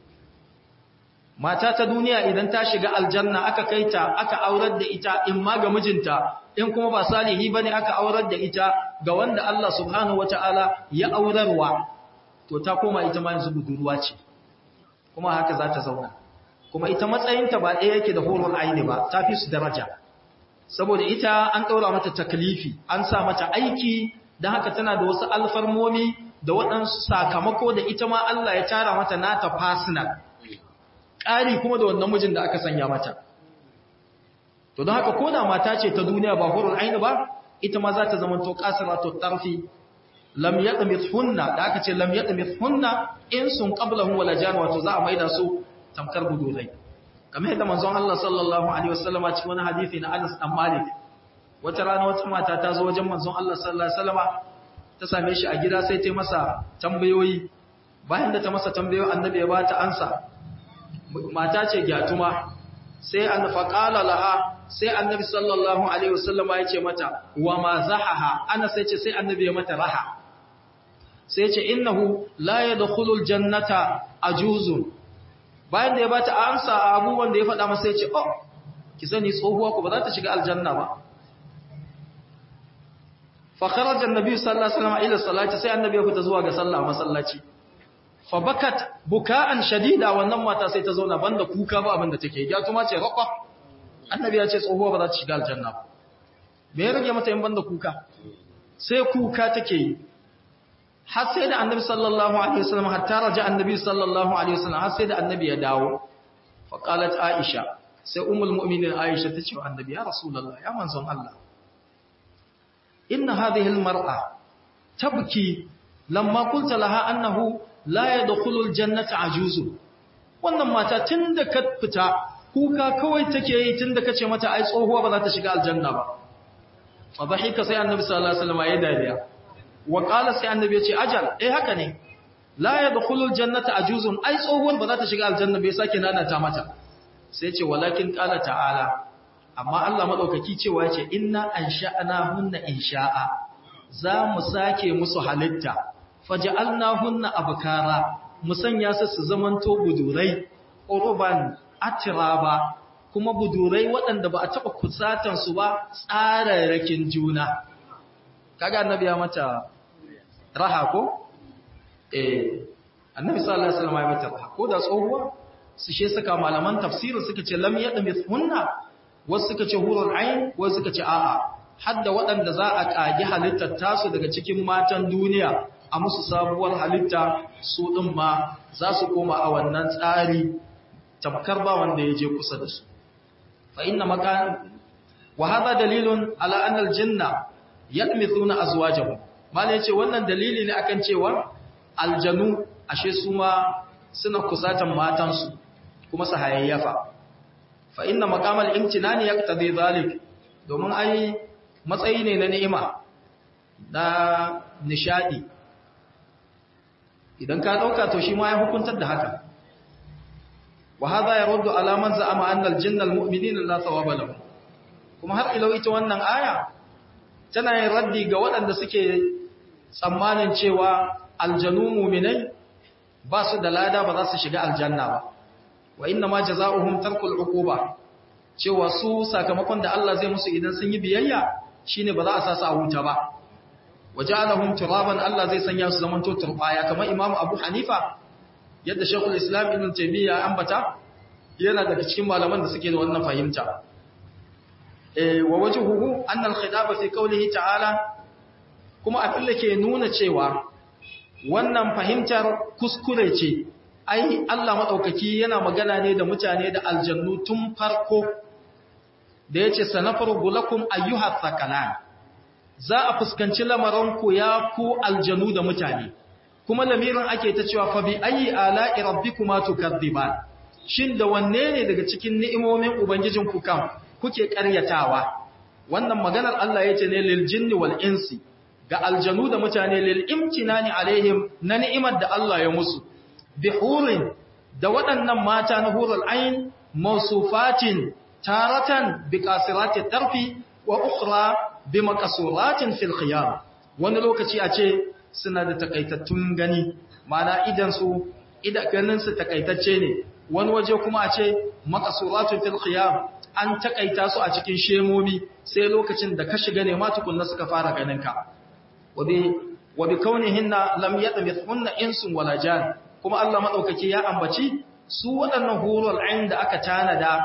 mata ta duniya idan ta shiga aljanna aka kaita aka aurar da ita in ma ga mijinta in kuma ba salihi bane aka aurar da ita ga wanda Allah subhanahu wataala ya aurarwa to ta koma ita ma yanzu budurwa ce kuma haka za ta zauna kuma ita matsayinta ba ɗaya yake da horon aini ba ta fi su daraja saboda ita an ɗaura mata taklifi an sa mata aiki don haka tana da wasu alfarmomi da waɗansu sakamako da ita ma Allah ya tara mata nata personal ƙari kuma da wannan mijin da aka sanya mata. To don haka koda mata ce ta duniya ba hurul aini ba, ita ma za ta zama to ƙasara to tarfi, lam yaɗa mithunna da aka ce lam yaɗa mithunna in sun ƙablahun wala jan wato za a maida su tamkar budulai. Kamar yadda manzon Allah sallallahu Alaihi wasallama cikin wani hadithi na Anas ɗan Malik, wata rana wata mata ta zo wajen manzon Allah sallallahu Alaihi wasallama ta same shi a gida sai ta masa tambayoyi, bayan da ta masa tambayoyi annabi ya ba ta ansa, mata ce gyatuma sai an faƙala laha sai annabi sallallahu alaihi wasallama ya ce mata wa ma zahaha ana sai ce sai annabi ya mata raha sai ce innahu la yadkhulul jannata ajuzun bayan da ya bata amsa a abubuwan da ya faɗa masa ya ce oh ki sani tsohuwa ku ba za ta shiga aljanna ba fa kharaja annabi sallallahu alaihi wasallam ila salati sai annabi ya fita zuwa ga sallah masallaci fa bakat buka'an shadida wannan mata sai ta zauna banda kuka ba abin da take ya kuma ce raqa annabi ya ce tsohuwa ba za ta shiga aljanna ba me ya rage mata in banda kuka sai kuka take yi har sai da annabi sallallahu alaihi wasallam hatta raja annabi sallallahu alaihi wasallam har sai da annabi ya dawo fa qalat aisha sai ummul mu'minin aisha ta ce wa annabi ya rasulullah ya manzon Allah inna hadhihi almar'a tabki lamma qulta laha annahu la yadkhulu aljannata ajuzu wannan mata tunda ka fita kuka kawai take yi tunda kace mata ai tsohuwa ba za ta shiga aljanna ba fa dhahika sai annabi sallallahu alaihi wasallam ya dariya wa qala sai annabi ya ce ajal eh haka ne la yadkhulu aljannata ajuzun ai tsohuwar ba za ta shiga aljanna bai sake nanata mata sai ce walakin qala ta'ala amma Allah madaukaki cewa yace inna ansha'na hunna insha'a za mu sake musu halitta faj'alna hunna abkara mu sanya su su zamanto budurai urban atraba kuma budurai waɗanda ba a taɓa kusatan su ba tsararrakin juna kaga annabi ya mata raha ko eh annabi sallallahu alaihi wasallam ya mata raha ko da tsohuwa su she saka malaman tafsirin suka ce lam yadmithunna wasu suka ce hurul ain wasu suka ce a'a hadda waɗanda za a kage halittar tasu daga cikin matan duniya a musu sabuwar halitta su ɗin ma za su koma a wannan tsari tamkar ba wanda ya je kusa da su fa inna makan wa hadha dalilun ala anna aljanna yakmithuna azwajahum mala yace wannan dalili ne akan cewa aljanu ashe su ma suna kusatan matansu kuma su hayayyafa fa inna maqamal imtinani yaqtadi zalik domin ai matsayi ne na ni'ima na nishadi idan ka dauka to shi ma ya hukuntar da haka wa hadha yaruddu ala man za'ama anna al-jinna al-mu'minina la thawaba lahum kuma har ilo ita wannan aya tana yin raddi ga waɗanda suke tsammanin cewa aljanu mu'minai ba su da lada ba za su shiga aljanna ba wa inna ma jazaohum tarkul uquba cewa su sakamakon da Allah zai musu idan sun yi biyayya shine ba za a sa su a wuta ba waja'alahum turaban Allah zai sanya su zaman to turbaya kamar Imam Abu Hanifa yadda Sheikhul Islam Ibn Taymiyyah ambata yana daga cikin malaman da suke da wannan fahimta eh wa wajhuhu anna al-khitaba fi qawlihi ta'ala kuma abin da ke nuna cewa wannan fahimtar kuskure ce ai Allah madaukaki yana magana ne da mutane da aljannu tun farko da yace sanafaru lakum ayyuha thaqalan za a fuskanci lamaranku ya ku aljanu da mutane kuma lamirin ake ta cewa fa bi ayi ala'i rabbikuma tukadziban shin da wanne ne daga cikin ni'imomin ubangijinku kan kuke ƙaryatawa wannan maganar Allah yace ne lil jinni wal insi ga aljanu da mutane lil imtinani alaihim na ni'imar da Allah ya musu bi hurin da waɗannan mata na hurul ain mawsufatin taratan bi qasirati tarfi wa ukhra bi maqsuratin fil khiyar wani lokaci a ce suna da takaitattun gani mana idan su idan ganin su takaitacce ne wani waje kuma a ce maqsuratun fil khiyar an takaita su a cikin shemomi sai lokacin da ka shiga ne ma tukunna suka fara ganin ka wa bi kaunihinna lam yatmithunna insun wala jan kuma Allah madaukaki ya ambaci su waɗannan hurul ain da aka tanada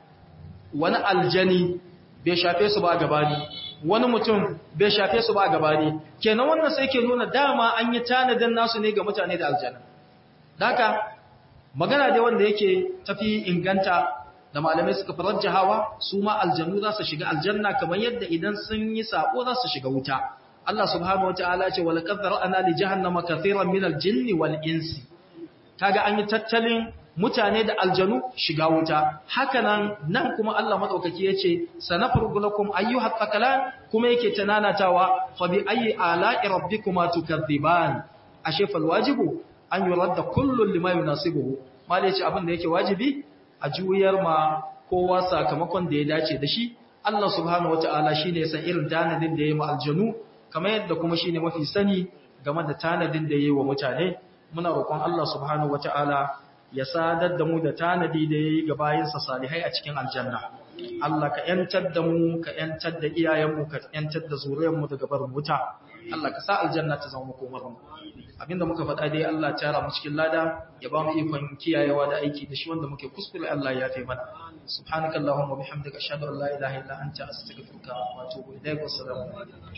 wani aljani bai shafe su ba gabani wani mutum bai shafe su ba gabani kenan wannan sai ke nuna dama an yi tanadin nasu ne ga mutane da aljanna daka magana dai wanda yake tafi inganta da malamai suka farajja hawa su ma aljannu za su shiga aljanna kamar yadda idan sun yi sako za su shiga wuta Allah subhanahu wataala ce wal qad ra'ana li jahannama kathiran min al-jinni wal insi kaga an yi tattalin mutane da aljanu shiga wuta hakanan nan kuma Allah madaukaki yace sanafrugu lakum ayyuhat thaqalan kuma yake tananatawa fa bi ayyi ala'i rabbikuma tukadziban ashe fal wajibu an yuradda kullu lima yunasibuhu mallai yace abin da yake wajibi a juyar ma kowa sakamakon da ya dace da shi Allah subhanahu wataala shine ya san irin tanadin da yayi ma aljanu kamar yadda kuma shine mafi sani game da tanadin da yayi wa mutane muna roƙon Allah subhanahu wataala ya sadar da mu da tanadi da ya yi ga bayansa salihai a cikin aljanna. Allah ka ‘yantar da mu, ka ‘yantar da iyayenmu, ka ‘yantar da zuriyarmu daga barin wuta. Allah ka sa aljanna ta zama makomarmu. Abinda muka faɗa dai Allah ta mu cikin lada, ya ba mu ikon kiyayewa da aiki da shi wanda muke kuskure Allah ya fi mana. Subhanaka Allahumma bihamdika ashhadu an la ilaha illa anta astaghfiruka wa atubu ilaik. Wassalamu alaikum.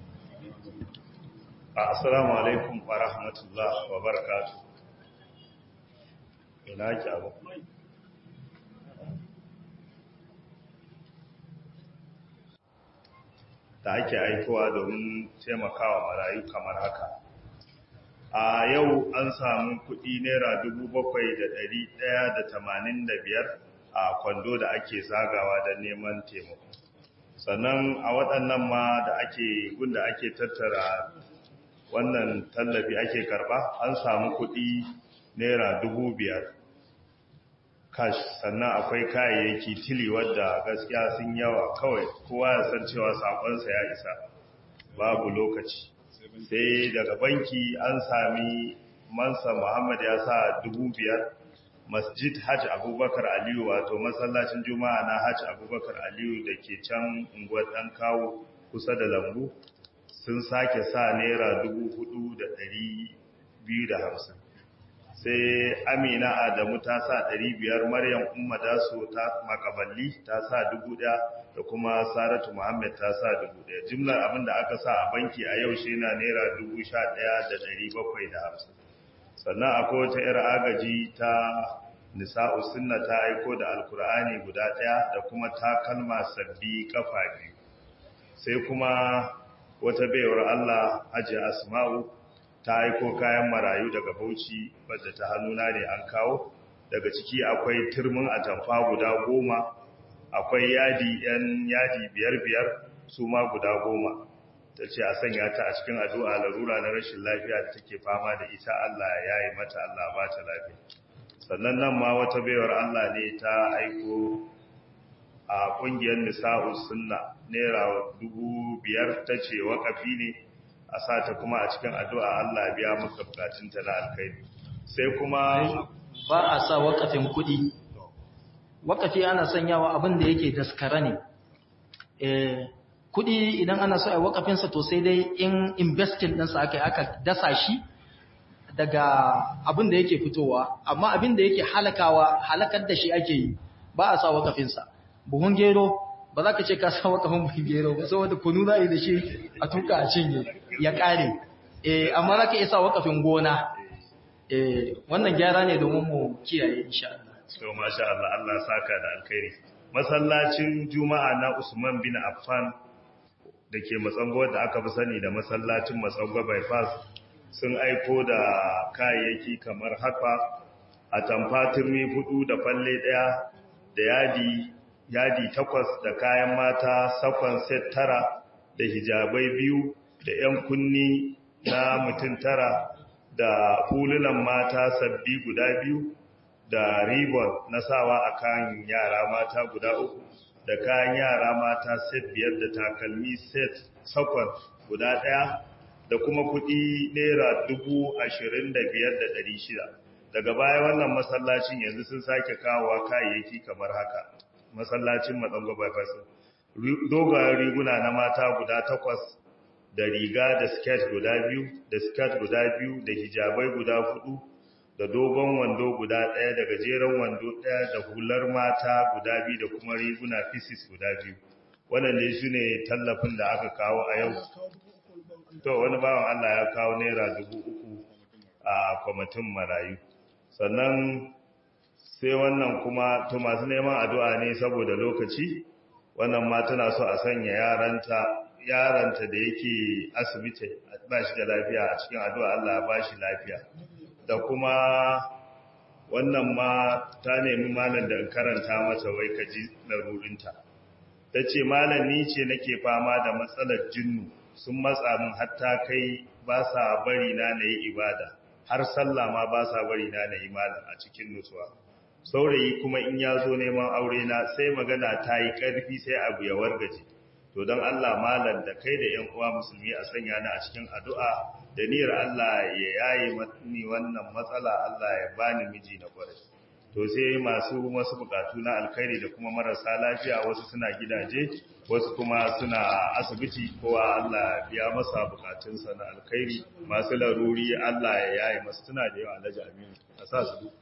Assalamu alaikum wa rahmatullahi wa barakatuh. ina ki abu da ake aikowa domin taimakawa marayu kamar haka a yau an samu kuɗi naira biyar a kwando da ake zagawa da neman taimako sannan a waɗannan ma da ake gunda ake tattara wannan tallafi ake karɓa an samu kuɗi naira biyar cash sannan akwai kayayyaki tili wadda gaskiya sun yawa kawai kowa ya san cewa sakonsa ya isa babu lokaci sai daga banki an sami mansa muhammad ya sa dubu biyar masjid hajj abubakar aliyu wato masallacin juma'a na hajj abubakar aliyu da ke can unguwar ɗan kawo kusa da lambu sun sake sa naira dubu hudu da ɗari biyu da hamsin sai amina adamu ta sa ɗari biyar maryam umma daso ta makaballi ta sa dubu ɗaya da kuma saratu muhammad ta sa dubu ɗaya jimlar abin da aka sa a banki a yau shi na naira dubu sha ɗaya da ɗari bakwai da hamsin sannan akwai wata 'yar agaji ta nisa'u sunna ta aiko da alkur'ani guda ɗaya da kuma takalma sabbi kafa biyu sai kuma wata baiwar allah hajji asma'u ta aiko kayan marayu daga bauchi wadda ta hannuna ne an kawo daga ciki akwai turmin atamfa guda goma akwai yadi yan yadi biyar biyar su ma guda goma ta ce a sanya ta a cikin addu'a larura na rashin lafiya da take fama da ita Allah ya yi mata Allah ba ta lafiya sannan nan ma wata baiwar Allah ne ta aiko a ƙungiyar nisa'u sunna naira dubu biyar ta ce waƙafi ne a sa ta kuma a cikin addu'a Allah biya maka bukatunta na alkhairi sai kuma ba a sa wakafin kuɗi wakafi ana sanyawa abin da yake daskara ne kuɗi idan ana so a wakafinsa to sai dai in investing ɗinsa aka aka dasa shi daga abin da yake fitowa amma abin da yake halakawa halakar da shi ake yi ba a sa wakafinsa buhun gero ba za ka ce ka sa wakafin buhun gero ba saboda kunu za a yi da shi a tuka a cinye ya ƙare amma za ka isa wakafin gona wannan gyara ne domin mu kiyaye insha Allah. So masha Allah Allah saka da alkhairi. Masallacin Juma'a na Usman bin Affan da ke matsango da aka fi sani da masallacin matsango bypass sun aiko da kayayyaki kamar haka a tamfatirmi hudu da falle daya da yadi yadi takwas da kayan mata sakon set tara da hijabai biyu da 'yan kunni na mutum tara da hulunan mata sabbi guda biyu da ribon na sawa a kan yara mata guda uku da kayan yara mata set biyar da takalmi set sakon guda ɗaya da kuma kuɗi naira dubu ashirin da biyar da ɗari shida daga baya wannan masallacin yanzu sun sake kawowa kayayyaki kamar haka masallacin matsango bypass dogayen riguna na mata guda takwas da riga da skirt guda biyu da skirt guda biyu da hijabai guda hudu da dogon wando guda ɗaya da gajeren wando ɗaya da hular mata guda biyu da kuma riguna pieces guda biyu waɗanda su ne tallafin da aka kawo a yau to wani bawan Allah ya kawo naira dubu uku a kwamitin marayu sannan sai wannan kuma to masu neman addu'a ne saboda lokaci wannan ma tana so a sanya yaranta yaranta da yake asibiti ba shi da lafiya a cikin addu'a Allah ya ba shi lafiya da kuma wannan ma ta nemi malam da karanta mata wai kaji larurinta ta ce malam ni ce nake fama da matsalar jinnu sun matsa min hatta kai ba sa bari na na yi ibada har sallah ma ba sa bari na na yi malam a cikin nutsuwa saurayi kuma in ya zo neman aure na sai magana ta yi ƙarfi sai abu ya wargaje to don Allah malam da kai da ‘yan uwa musulmi a sanya ni a cikin addu'a da niyyar Allah ya yaye ni wannan matsala Allah ya bani miji na kwarai. To sai masu wasu bukatu na alkhairi da kuma marasa lafiya wasu suna gidaje, wasu kuma suna asibiti kowa Allah biya masa bukatunsa na alkhairi masu laruri Allah ya yaye masu tuna da yawa alhaji aminu a sa su duk.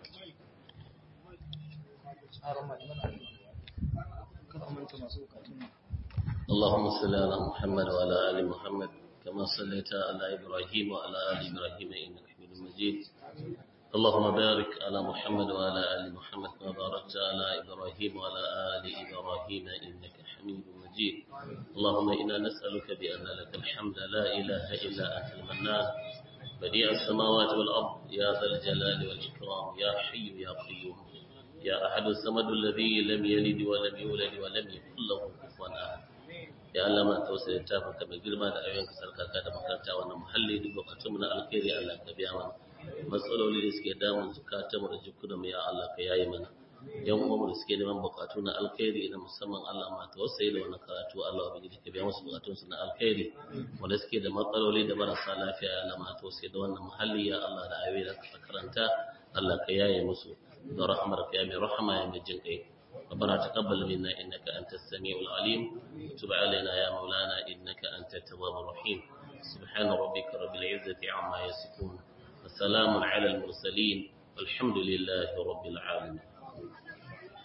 اللهم صل على محمد وعلى آل محمد كما صليت على إبراهيم وعلى آل إبراهيم إنك حميد مجيد اللهم بارك على محمد وعلى آل محمد كما باركت على إبراهيم وعلى آل إبراهيم إنك حميد مجيد مجيد اللهم إنا نسألك بأن لك الحمد لا إله إلا أنت المنان بديع السماوات والأرض يا ذا الجلال والإكرام يا حي يا قيوم يا أحد الصمد الذي لم يلد ولم يولد ولم يكن له كفوا أحد ya Allah ma tausayin tafin ka mai girma da ayoyin ka sarkaka da makaranta wannan muhalli duk bukatun mu na alkhairi Allah ka biya mana matsaloli da suke damun zukatan mu da jikunan mu ya Allah ka yayi mana yan uwan mu da suke neman bukatu na alkhairi na musamman Allah ma tausayi da wannan karatu Allah ubangiji ka biya musu bukatun su na alkhairi wanda suke da matsaloli da marasa lafiya ya Allah ma tausayi da wannan muhalli ya Allah da ayoyi da ka karanta Allah ka yaye musu da rahmarka ya mai rahama ya mai jin kai ربنا تقبل منا إنك أنت السميع العليم وتب علينا يا مولانا إنك أنت التواب الرحيم سبحان ربك رب العزة عما يصفون وسلام على المرسلين والحمد لله رب العالمين